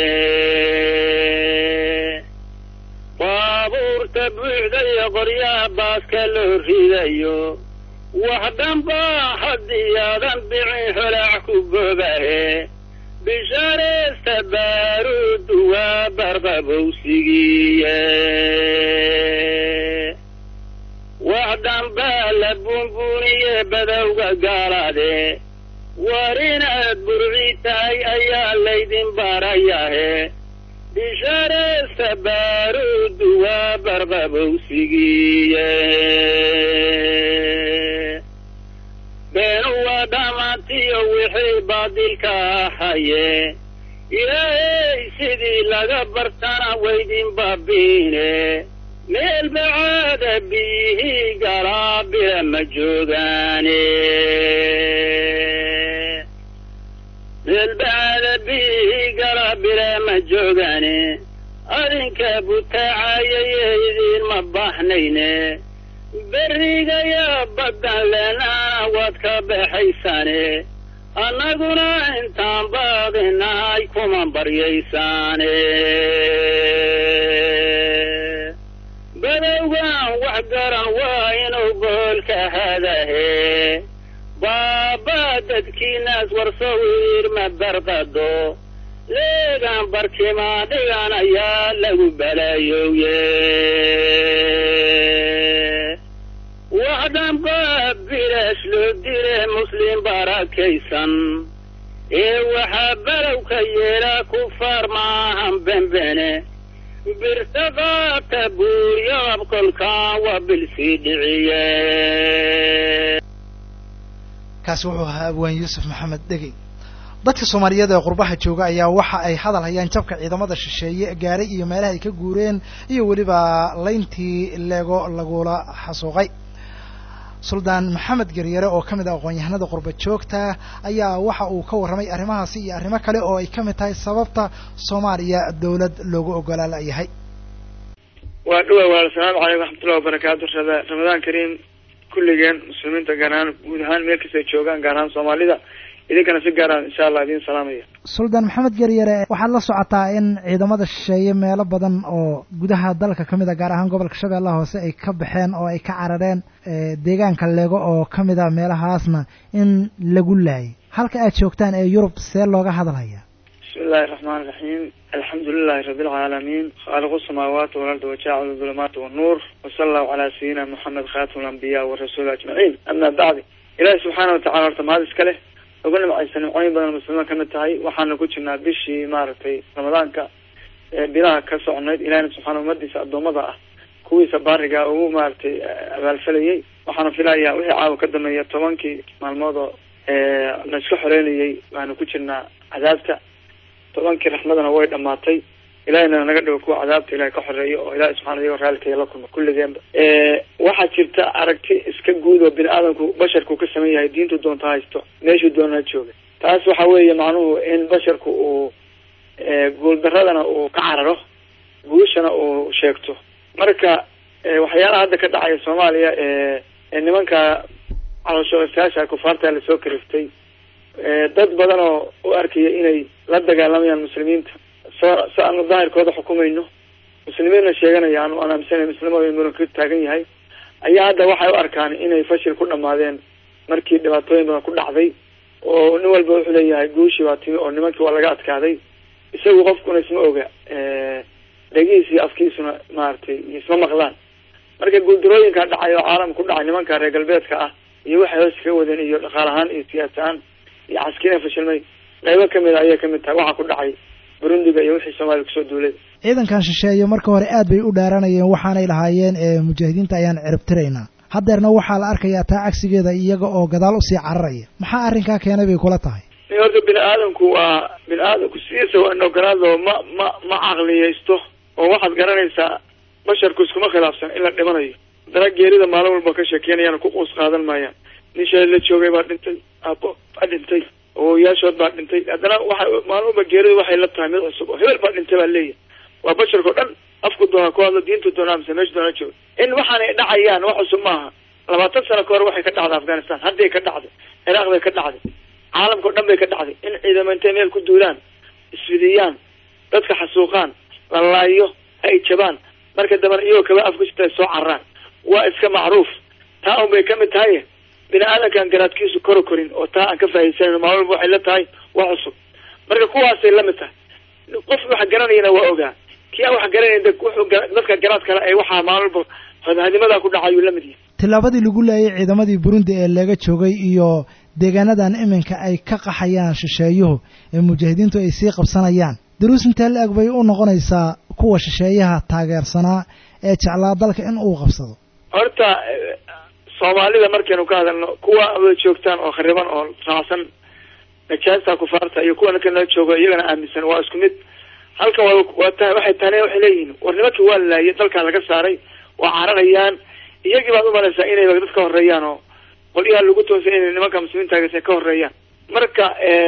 baabuurta buuxda iyo qoryaha baaska loo ridayo wax dhanbaa haddii aadan bicin holaac ku boobahe bishaareysta baaruudu waa barqabowsigiiye wax dhanbaa la buunbuuniye badowga gaalaade war inaad burci tahay ayaa laydin barayahe bishaareysta baaruudu waa barqabowsigiiye beenu waa dhammaantiyo wixii baadilka ahaye ilaahey sidii laga bartana waydin baabiine meel bacaada biyihii galaa bila ma joogaane meel bacaada biyihii galaa bila ma joogaane adinka butaacayayee idiinma baahnayne berrigaya baddan leenaana waad ka baxaysaane annaguna intaan baaqinahay kuma baryaysaane badowgan wax garan waa inuu boholka hadahe baaba dadkiinaas warsow irma barqado leegan barkimaa dhigan ayaa lagu balaayowye wax dhanba bilash loo dile muslim barakaysan ee waxaa balowka yeelaa kufaar maahan benbene birta qaata buuryab kolkaan waa bilsii dhiciye kaasi wuxuu ahaa abwaan yuusuf maxamed dhegey dadka soomaaliyeed ee qurbaha jooga ayaa waxa ay hadal hayaan jabka ciidamada shisheeye gaaray iyo meelaha ay ka guureen iyo weliba layntii leego lagula xasuuqay suldaan maxamed garyare oo ka mid ah aqoon-yahanada qurba joogta ayaa waxa uu ka warramay arrimahaasi iyo arrimo kale oo ay ka mid tahay sababta soomaaliya dawlad loogu ogolaa layahay waa dhuwa walaal asalaamu calaykum waxmatullahi wabarakaatu raba ramadaan kariim kulligeen muslimiinta gaar ahaan guud ahaan meel kastay joogaan gaar ahaan soomaalida idinkana si gaaraan insha allah idiin salaamaya suldaan maxamed garyare waxaad la socotaa in ciidamada shisheeye meelo badan oo gudaha dalka ka mid a gaar ahaan gobolka shabeellaha hoose ay ka baxeen oo ay ka carareen deegaanka lego oo ka mid a meelahaasna in lagu laayay halka aad joogtaan ee yurub see looga hadalhaya bismi illahi raxmaan iraxiim alxamdu lilahi rabi alcaalamiin khaaliqu samaawaati walardi wajaacilu dulumaati wannuur wasala allahu calaa sayidina moxamed khaatim alambiya warasuuli ajmaciin ama bacdi ilaahi subxaana watacala horta mahad iska leh ugu nimcaysa nimcooyin badan muslimiin kamid tahay waxaana ku jirnaa bishii maaragtay ramadaanka ee bilaha ka soconayd ilahina subxaana ummadiisa addoommada ah kuwiisa baariga ugu maaragtay abaalfalayay waxaana filayaa wixii caawa ka dambeeya tobankii maalmood oo la iska xoreynayay waanu ku jirnaa cadaabta tobankii raxmadana way dhamaatay ilahayna naga dhigo kuwa cadaabta ilahay ka xoreeyo oo ilahi subxana iyagoo raallikaya la kulma kulligeenba waxaa jirta aragti iska guud oo bini aadamku basharku ka saman yahay diintu doonta haysto meeshuu doonaa jooga taas waxa weeye macnuhu in basharku uu guuldaradana uu ka cararo guushana uu sheegto marka waxyaalaha hadda ka dhacaya soomaaliya ee nimanka calooshoogasaasha kufaarta lasoo kariftay dad badan oo u arkaya inay la dagaalamayaan muslimiinta soo si aanu daahirkooda xukumayno muslimiinna sheeganaya anu aan aaminsanay muslimo muranka taagan yahay ayaa hadda waxay u arkaan inay fashil ku dhamaadeen markii dhibaatooyin badan ku dhacday oo nin walba wuxuu leeyahay guushii waa timi oo nimankii waa laga adkaaday isagu qofkuna isma oga dhegihiis iyo afkiisuna maaragtay isma maqlaan marka guuldarooyinka dhacay oo caalamka ku dhacay nimanka reer galbeedka ah iyo waxay hoos kaga wadeen iyo dhaqaal ahaan iyo siyaasa ahaan iyo caskina fashilmay qaybo kamid a ayay kamid tahay waxaa ku dhacay burundiga iyo wixii soomaaliya kusoo duulay ciidankan shisheeye marka hore aad bay u dhaaranayeen waxaanay lahaayeen mujaahidiinta ayaan ciribtiraynaa haddeerna waxaa la arkayaa taa cagsigeeda iyaga oo gadaal usii cararaya maxaa arrinkaa keenay bay kula tahay ni horta bini aadamku waa bini aadamku sidiisa waa inogaraado ma ma ma caqliyaysto oo waxaad garanaysaa basharku iskuma khilaafsan in la dhimanayo haddana geerida maalin walba ka sheekeynayaan ku quus qaadan maayaan nin shalay la joogay baa dhintay aabo baa dhintay awoyaashood baa dhintay haddana waxa maalin walba geeridu waxay la tahay mid cusub oo hebel baa dhintay baa leeyahay waa basharka o dhan afku doona ku hadlo diintu doonaa mise meesha doona jooga in waxaanay dhacayaan wax cusub maaha labaatan sano ka hor waxay ka dhacday afghanistan hadday ka dhacday ciraaq bay ka dhacday caalamka o dhan bay ka dhacday in ciidamo intay meel ku duulaan isfidiyaan dadka xasuuqaan la laayo ay jabaan marka dambana iyagoo kaba af ku jirta soo cararaan waa iska macruuf taa un bay kamid tahay bini aadamkaan garaadkiisu koro korin oo taa aan ka faahiysanayn maalin walba waxay la tahay wax cusub marka kuwaasay lamid tahay qof wax garanayana waa ogaa kii aan wax garanayn wuxuu dadka garaad kale ay waxaa maalin walba hadimada ku dhacayuu lamid yahay tillaabadii lagu laayay ciidamadii burundi ee laga joogay iyo deegaanadan iminka ay ka qaxayaan shisheeyuhu ee mujaahidiintu ay sii qabsanayaan daruus intee la eg bay u noqonaysaa kuwa shisheeyaha taageersanaa ee jeclaa dalka in uu qabsado horta soomaalida markaynu ka hadalno kuwa wada joogtaan oo khariban oo raacsan najaasta kufaarta iyo kuwa ninka nala joogo iyagana aaminsan waa isku mid halkan waa waa ta waxay tane waxay leeyihiin war nimankii waa laayay dalkaa laga saaray waa cararayaan iyagii baad umalaysaa inay dad ka horeeyaan oo qolyaha lagu toonsay inay nimanka muslimiinta ka horeeyaan marka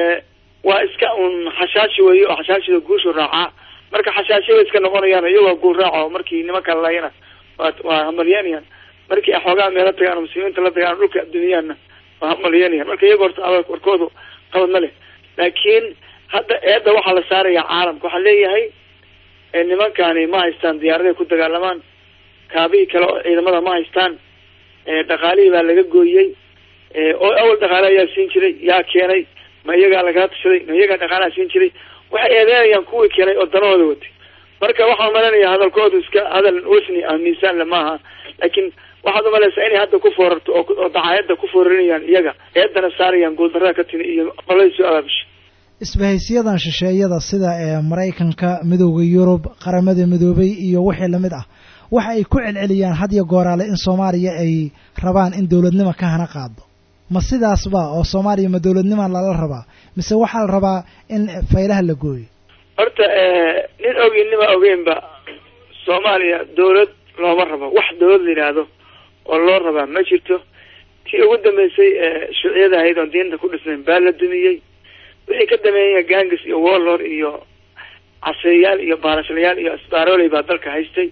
waa iska un xashaashi weeye oo xashaashida guushu raacaa marka xashaashi bay iska noqonayaan iyagoo guul raaco markii nimanka laayana waa waa hamalyanayaan markii xoogaa meelo tagaan muslimiinta la tagaan dhulka adduuniyaana waa hamalyanayaan marka iyaga horta warkoodu qabad ma leh laakiin hadda eedda waxaa la saaraya caalamka waxaa leeyahay nimankani ma haystaan diyaaraday ku dagaalamaan kaabihii kale oo ciidamada ma haystaan dhaqaalihii baa laga gooyey oo awal dhaqaale ayaa siin jiray yaa keenay ma iyagaa lagala tashaday ma iyagaa dhaqaalaha siin jiray waxay eedeynayaan kuwii keenay oo danahooda watay marka waxaan umalanaya hadalkoodu iska hadal wasni ah miisaanle maaha laakiin waxaad umalaysaa inay hadda ku foorarto oo dacaayadda ku foorarinayaan iyaga eedana saarayaan guuldarada ka timi iyo qoladii soo abaabisha isbahaysiyadan shisheeyada sida ee maraykanka midowda yurub qaramada midoobay iyo wixii lamid ah waxa ay ku celceliyaan had iyo gooraale in soomaaliya ay rabaan in dowladnimo ka hana qaado ma sidaasba oo soomaaliya ma dowladnima lala rabaa mise waxaa la rabaa in faylaha la gooyo horta nin ogeyn nima ogeynba soomaaliya dawlad looma rabo wax dawlad la yidhaahdo oo loo rabaa ma jirto tii ugu dambeysay shuuciyada ahayd oon diinta ku dhisnayn baa la dumiyey wixii ka dameeya gangis iyo warlord iyo caseeyaal iyo baalashlayaal iyo asbaaroley baa dalka haystay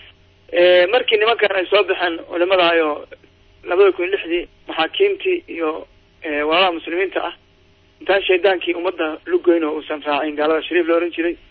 markii nimankan ay soo baxeen culimadahay oo labada kun iyo lixdii maxaakiimtii iyo walaalaha muslimiinta ah intaan shaydaankii ummadda lugoyn oo uusan raacin gaalada shariif la ohan jiray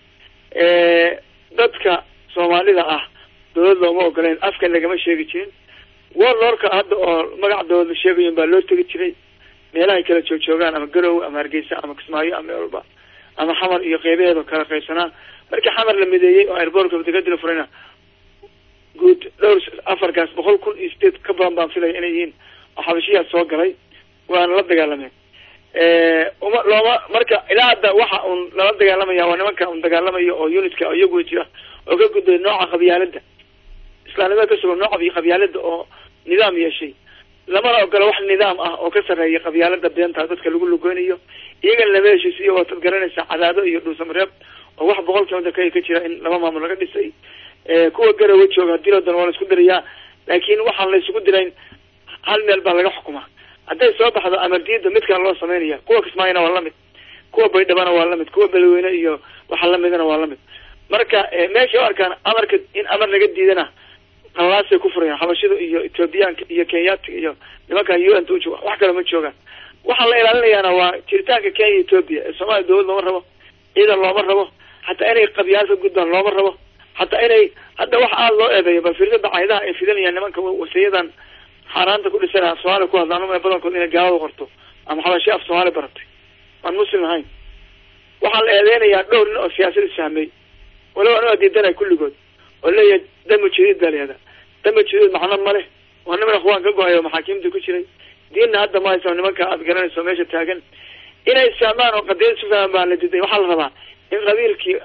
dadka soomaalida ah dawlad looma ogoleyn afkan lagama sheegi jirin warlordka hadda oo magac dawlad la sheegayin baa loo tegi jiray meelahay kala joogjoogaan ama garowe ama hargeysa ama kismaayo ama meel walba ama xamar iyo qeybaheeda kala qaybsanaa markii xamar la mideeyey oo airbortka degadi la furayna guud dhowr afarkaas boqol kun iyo sideed ka badan baan filaya inay yihiin oo xabashiyaa soo galay waana la dagaalameen uma looma marka ilaa hadda waxa un lala dagaalamaya waa nimanka un dagaalamayo oo unitka iyagu jira oo ka gudbay nooca qabyaalada islaamnimada ka sugan noocab iyo qabyaalada oo nidaam yeeshay lamana ogola wax nidaam ah oo ka sarreeya qabyaalada beenta dadka lagu lugeynayo iyagana lama heshiisiyo waatad garanaysaa cadaado iyo dhuusamareeb oo wax boqol kilomitr ka ka jira in laba maamul laga dhisay kuwa garawa jooga hadii loo dano waa la isku dirayaa laakiin waxaan la isugu dirayn hal meel baa laga xukumaa hadday soo baxdo amar diida mid kale loo samaynaya kuwa kismaayona waa lamid kuwa baydhabana waa lamid kuwa beledweyne iyo waxa lamidana waa lamid marka meesha u arkaan amarka in amar laga diidana qalaasay ku furayaan xabashida iyo ethoobiyaanka iyo kenyaatiga iyo nimankan u n ta ujooga wax kale ma joogaan waxaa la ilaalinayaana waa jiritaanka kenya ethoobia ee soomaaliya dawlad looma rabo ciidan looma rabo hataa inay qabyaal ka gudbaan looma rabo hataa inay hadda wax aada loo eedeeyo bal firsada caydaha ay fidanayaan nimanka wasiyadan xaaraanta ku dhisan af soomaaliya ku hadlaan uma badankood inay gaalada qorto ama xabashi af soomaali baratay aan muslim ahayn waxaa la eedeynayaa dhowr nin oo siyaasad isfahmay waliba aniga diidanay kulligood oo leeyahay dama jadiid baa leeyadaa dama jadiid macno ma leh waa niman akhwaan ka go-ay oo maxaakiimta ku jiray diinna hadda ma haysa nimanka aada garanayso meesha taagan inay isfahmaan oo qadiyad isu fahmaan baa la diiday waxaa la rabaa in qabiilkii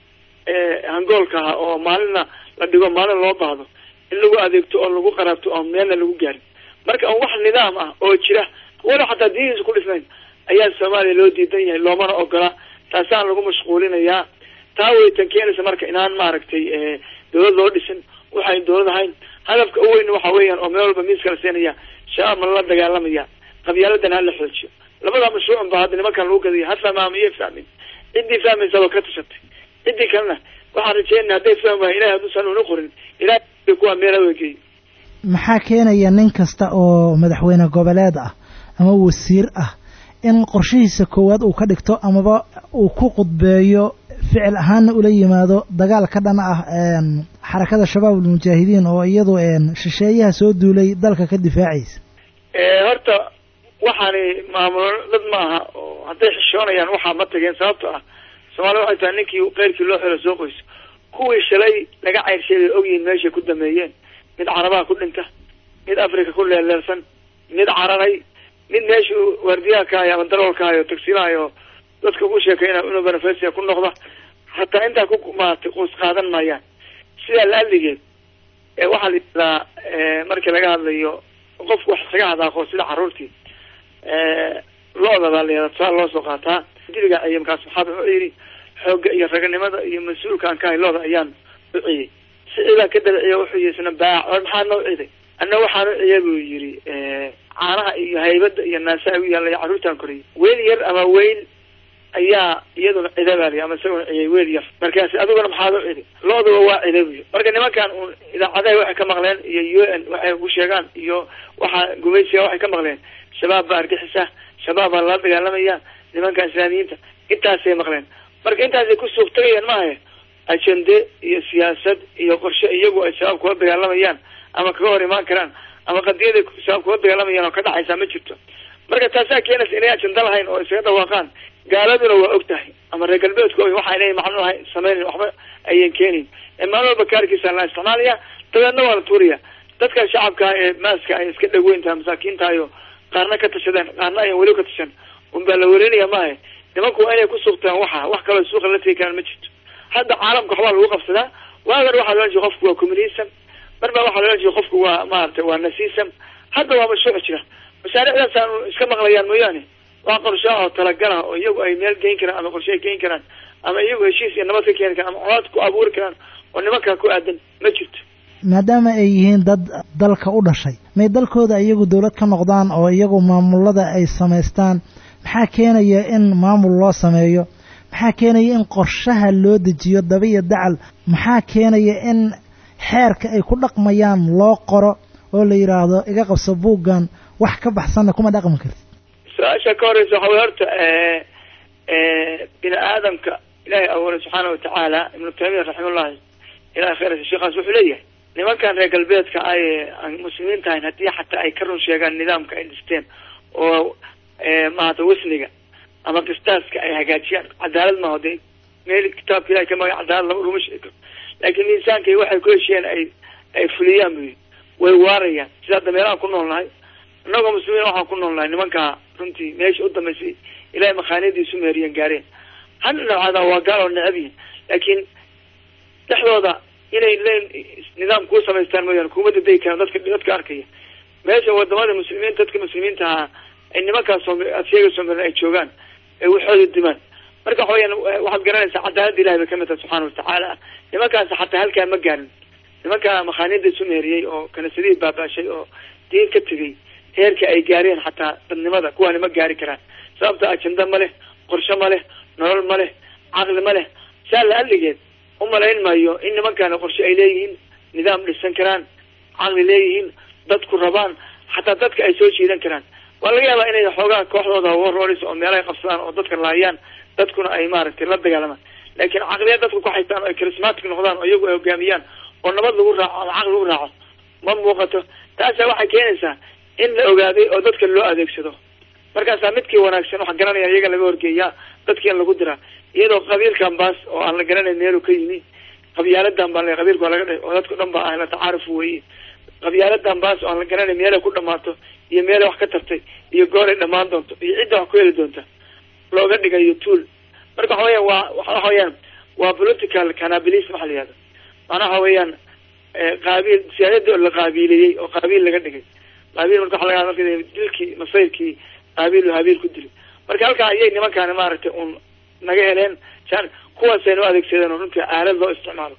hangoolka ahaa oo maalinna la dhigo maalin loo baahdo in lagu adeegto oo lagu qaraabto oo meelna lagu gaarin marka on wax nidaam ah oo jira walow xataa diinihiisa ku dhisnayn ayaa soomaaliya loo diidan yahay loomana ogola taasaan lagu mashquulinayaa taa waytan keenaysa marka inaan maaragtay dawlad loo dhisin waxayn dawlad ahayn hadafka u weyn waxa weeyaan oo meel walba miiska la siinaya shabaab ma lala dagaalamaya qabyaaladan hala xoojiyo labada mashruucun baa hadda nimankan lagu gadaya ha fahmaa miyo fahmin ciddii fahmaysa waa ka tashatay ciddii kalena waxaan rajeynaya hadday fahmi waaya ilahay hadduusan una qorin ilahay kuwa meela wegeey maxaa keenaya nin kasta oo madaxweyne goboleed ah ama wasiir ah in qorshihiisa koowaad uu ka dhigto amaba uu ku qudbeeyo ficil ahaanna ula yimaado dagaal ka dhan ah xarakada shabaab almujaahidiin oo iyadu shisheeyaha soo duulay dalka ka difaacaysa horta waxaani maamulo dad ma aha oo hadday xishoonayaan waxaa ma tageen sababto ah soomaalida waxay tahay ninkii keyrkii loo xelo soo qoyso kuwii shalay laga ceyrshay bay ogyihiin meeshay ku dameeyeen mid carabaha ku dhinta mid africa ku leeleelsan mid cararay mid meeshuu waardiyaha kahayo ama daroolkahayo tagsiilahayo dadka ugu sheekayna inuu benefasia ku noqda hataa intaa ku maaragtay quus qaadan maayaan sidaa laaligeed waxaa la yidhahdaa markii laga hadlayo qofku wax isaga hadaaqo sida carruurtii lo-da baa la yihahdaa tusaale loo soo qaataa diliga ciye markaas maxaaba wuxuu yidhi xoogga iyo raganimada iyo mas-uulka aan kahay lo-da ayaan u ciyey siciibaan ka dabiciya wuxuu yihi isna baac or maxaa noo ciday anna waxaan u ciya buu yidhi caanaha iyo haybada iyo naasaha u yaallay carruurtaan koriyay weel yar ama weyl ayaa iyaduna cida baa liy ama isaguna ciyay weel yar markaasi adiguna maxaad u cidi lo-duba waa cida buy marka nimankan un idaacadaha waxay ka maqleen iyo u n waxay ku sheegaan iyo waxa gumaysiga waxay ka maqleen shabaab baa argixisa shabaab baa lala dagaalamaya nimanka islaamiyiinta intaasay maqleen marka intaasay ku suuq tagayaan maaha ajende iyo siyaasad iyo qorshe iyagu ay shabaab kula dagaalamayaan ama kaga hor imaan karaan ama qadiyaday shabaab kula dagaalamayaan oo ka dhacaysaa ma jirto marka taasaa keenaysa inay ajenda lahayn oo isaga dhawaaqaan gaaladuna waa og tahay ama reer galbeedku og waxa inay macnu ahay sameynayn waxba ayan keenayn maalin walba kaarkiisa la isticmaalaya dabeedna waa la tuuraya dadka shacabka ee maaska ay iska dhaweyntaha masaakiintaayo qaarna ka tashadeen qaarna ayan weli ka tashan unbaa la welinaya maaha nimanku waa inay ku suuqtaan waxa wax kaloo suuqa la tegi karaan ma jirto hadda caalamka waxbaa lagu qabsadaa waagan waxaa loolan jira qofku waa communism mar baa waxaa loolan jira qofku waa maaragtay waa nasism hadda waa mashruuc jira mashaariicdaas aanu iska maqlayaan mooyaane waa qorshe oo talagalah oo iyagu ay meel geyn karaan ama qorshe ay geyn karaan ama iyagu heshiis iyo nabad ka keeni karaan ama colaad ku abuuri karaan oo nimankaa ku aadan ma jirto maadaama ay yihiin dad dalka u dhashay may dalkooda iyagu dawlad ka noqdaan oo iyagu maamulada ay samaystaan maxaa keenaya in maamul loo sameeyo maxaa keenaya in qorshaha loo dejiyo daba iyo dacal maxaa keenaya in xeerka ay ku dhaqmayaan loo qoro oo la yidhaahdo iga qabso buuggan wax ka baxsanna kuma dhaqmi kartid su-aasha ka horeysa waxa wey horta bini aadamka ilaahay abuuray subxaana watacaala ibnu taymiya raximallahi ilahay khayrasa sheekaas wuxuu leeyahay nimankan reer galbeedka ay aan muslimiin tahayn haddii xataa ay ka run sheegaan nidaamka ay dhisteen oo maarata wasniga ama qistaaska ay hagaajiyaan cadaalad maaho de meel kitaabka ilahay ka maga cadaalad lama laguma sheegi karo laakiin miisaankay waxay ku heshiyeen ay ay fuliyaan buyi way waarayaan sida hadda meelahaan ku nool nahay innagoo muslimiin waxaan ku nool nahay nimankaa runtii meesha u dambaysay ilahay makhaaniyadiisu meeriyan gaareen hana nabcada waa gaal oo necab yihin laakiin dhexdooda inay leen nidaam kuu samaystaan mooyaane kuma dadegi karaan dadka dadka arkaya meesha wadamada muslimiinta dadka muslimiinta ahaa ay nimankaas soom aad sheega soomalian ay joogaan ay waxooda dimaan marka waxa weyaan waxaad garanaysaa cadaalada ilahay bay kamid tahay subxaana watacaala nimankaas xataa halkaa ma gaarin nimankaa makhaaniida isu meheriyey oo kanisadihii baabaashay oo diin ka tegay heerka ay gaareen xataa dadnimada kuwaani ma gaari karaan sababta ajenda ma leh qorshe ma leh nolol ma leh caqli ma leh saa la aligeed umalayn maayo in nimankaani qorshe ay leeyihiin nidaam dhisan karaan caqli leeyihiin dadku rabaan xataa dadka ay soo jiidan karaan waa laga yaabaa inay xoogaa kooxdooda warroris oo meelahay qabsadaan oo dadka laayaan dadkuna ay maaragtay la dagaalamaan laakiin caqliya dadku ku haystaan oo ay charismatic noqdaan oo iyagu ay hogaamiyaan oo nabad lagu raaco ama caqli lagu raaco ma muuqato taasa waxay keenaysaa in la ogaaday oo dadka loo adeegsado markaasaa midkii wanaagsan waxa garanaya iyaga laga horgeeyaa dadkii in lagu diraa iyadoo qabiilkan baas oo aan la garanayn meelu ka yimi qabyaaladan baa qabiilka waa laga dha oo dadku dhan ba ah la tacaaruf weye qabyaaladan baas oo aan la garanayn meelay ku dhamaato iyo meelay wax ka tartay iyo gooray dhamaan doonto iyo cidda wax ku heli doonta looga dhigayo tool marka waxa weyan waa waxa weyaan waa political canabilism waxa la yihahda macnaha waxa weeyaan qaabiil siyaadadii oo la qaabiiliyey oo qaabiil laga dhigay qaabiil marka waxa laga marka dilkii masayrkii qaabiil habiil ku dilay marka halkaa ayay nimankaani maaragtay un naga heleen san kuwaasaynu adeegsadeen oo runtii aalad loo isticmaalo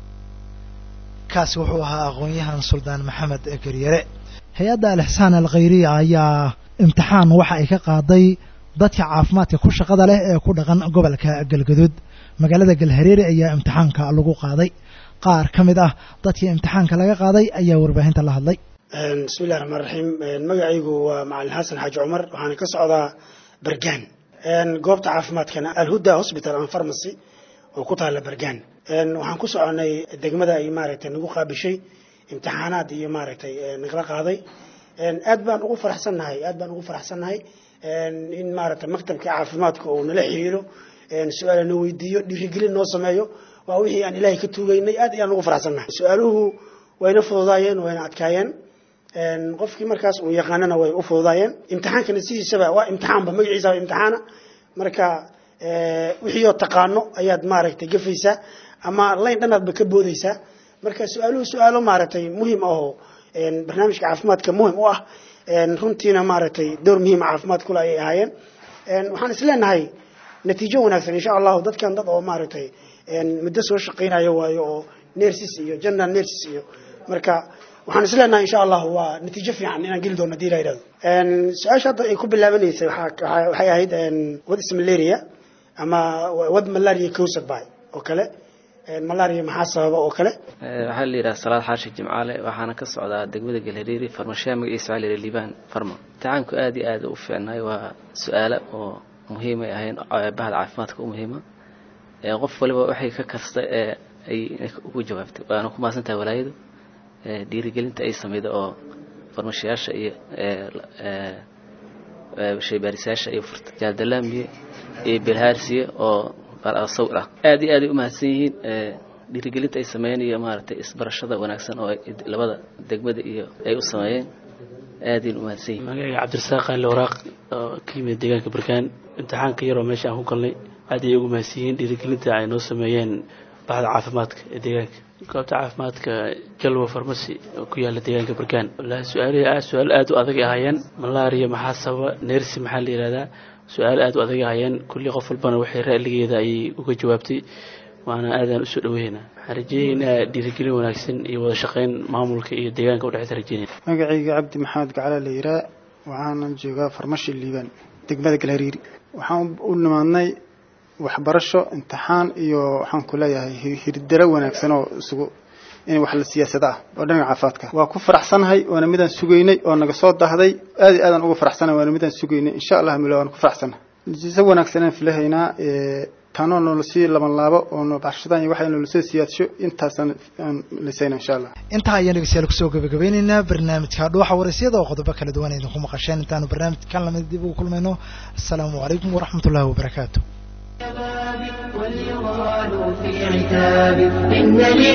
kaasi wuxuu ahaa aqoon-yahan suldaan maxamed garyare hay-adda alixsaan alkhayriya ayaa imtixaan waxa ay ka qaaday dadka caafimaadka ku shaqada leh ee ku dhaqan gobolka galgaduud magaalada galhareere ayaa imtixaanka lagu qaaday qaar ka mid ah dadkii imtixaanka laga qaaday ayaa warbaahinta la hadlay bismillahi raxmaan raxiim magacaygu waa macalin xasan xaaji cumar waxaana ka socdaa bergaan goobta caafimaadkana alhuda hosbital and pharmacy oo ku taalla bergaan waxaan ku soconay degmada ay maaragtay nagu qaabishay imtixaanaad iyo maaragtay nagala qaaday aad baan ugu faraxsannahay aad baan ugu faraxsannahay in maaragtay maktabka caafimaadka uu nala xiriiro su-aala na weydiiyo dhiirigelin noo sameeyo waa wixii aan ilaahay ka tuugeynay aad ayaan ugu faraxsannahay su-aaluhu wayna fududaayeen wayna adkaayeen qofkii markaas uu yaqaanana way u fududaayeen imtixaankana sidiisaba waa imtixaanba magaciisa waa imtixaana marka wixii oo taqaano ayaad maaragtay gafaysaa ama layn dhanaadba ka boodaysaa marka su-aaluhu su-aalo maaragtay muhim ahoo barnaamijka caafimaadka muhim u ah runtiina maaragtay door muhiima caafimaad kule ayay ahaayeen waxaan isleenahay natiijo wanaagsan insha allahu dadkan dad oo maaragtay muddo soo shaqaynayo waayo oo nersis iyo general nersis iyo marka waxaan isleenahay insha allahu waa natiijo fiican inaan geli doono hadii la yidhahdo su-aasha hadda ay ku bilaabanaysay waxay ahayd wad is malaria ama wad malaria cosad by oo kale malaria maxaa sababa oo kale waxaa la yidhaha salaad xaashi jimcaale waxaana ka socdaa degmada galhareeri farmashiya magaciisa waxaa la yidhaha liibaan farma imtixaanku aad iyo aad u fiicnaay waa su-aalo oo muhiimay ahayn bahda caafimaadka u muhiima qof waliba waxay ka kasta ee ay ugu jawaabtay waana ku maasan tahay walaayadu dhiirigelinta ay sameyda oo farmashiyaasha iyo shaybaarisayaasha iyo furta jaaldalaamiye iyo bilhaarsiye oo sawir ah aad iyo aaday umahadsan yihiin dhiirigelinta ay sameeyeen iyo maaragtay isbarashada wanaagsan oo labada degmada iyo ay u sameeyeen aadayn umahadsan yihin magacayga cabdirasaaq ali waraaq oo ka yimid deegaanka barkaan imtixaanka yaroo meesha aan ku galnay aad ayay ugu mahadsan yihiin dhiirigelinta ay noo sameeyeen baxda caafimaadka ee deegaanka goobta caafimaadka jalwa farmasi oo ku yaala deegaanka barkaan wallaahi su-aalihii aad su-aal aad u adag ahaayeen malaria maxaa sababa neersi maxaa la yihahdaa su-aal aad u adag ahaayeen kulli qof walbana waxay ra'ligeeda ayay uga jawaabtay waana aadaan usoo dhaweynaa waxaan rajeeyeynaa dhiirigelin wanaagsan iyo wada shaqeyn maamulka iyo deegaanka udhexeysa rajeynayna magacayga cabdi maxamed gacala la yiraa waxaanan joogaa farmashi liibaan degmada galhariiri waxaan u nimaadnay waxbarasho imtixaan iyo waxaan ku leeyahay hirdaro wanaagsan oo isugu in wax la siyaasada ah oo dhanka caafimaadka waa ku faraxsanahay waana midaan sugaynay oo naga soo dahday aad iyo aadaan uga faraxsanahay waana midaan sugaynay insha allah milo waan ku faraxsanahay natiijo wanaagsan aan filahaynaa tanoo noola sii laban laabo oo noobashadaan iyo waxay noola soo siyaadsho intaasaan aan lisayna insha allah intaa ayaan dhegeystayaal kusoo gabagabeyneynaa barnaamijka dhuuxa waraysyada oo qodobo kala duwan idinku maqasheen intaanu barnaamijkan lamid dib ugu kulmayno asalaamu calaykum waraxmat ullahi wabarakaatu وليغالوا في عتاب إن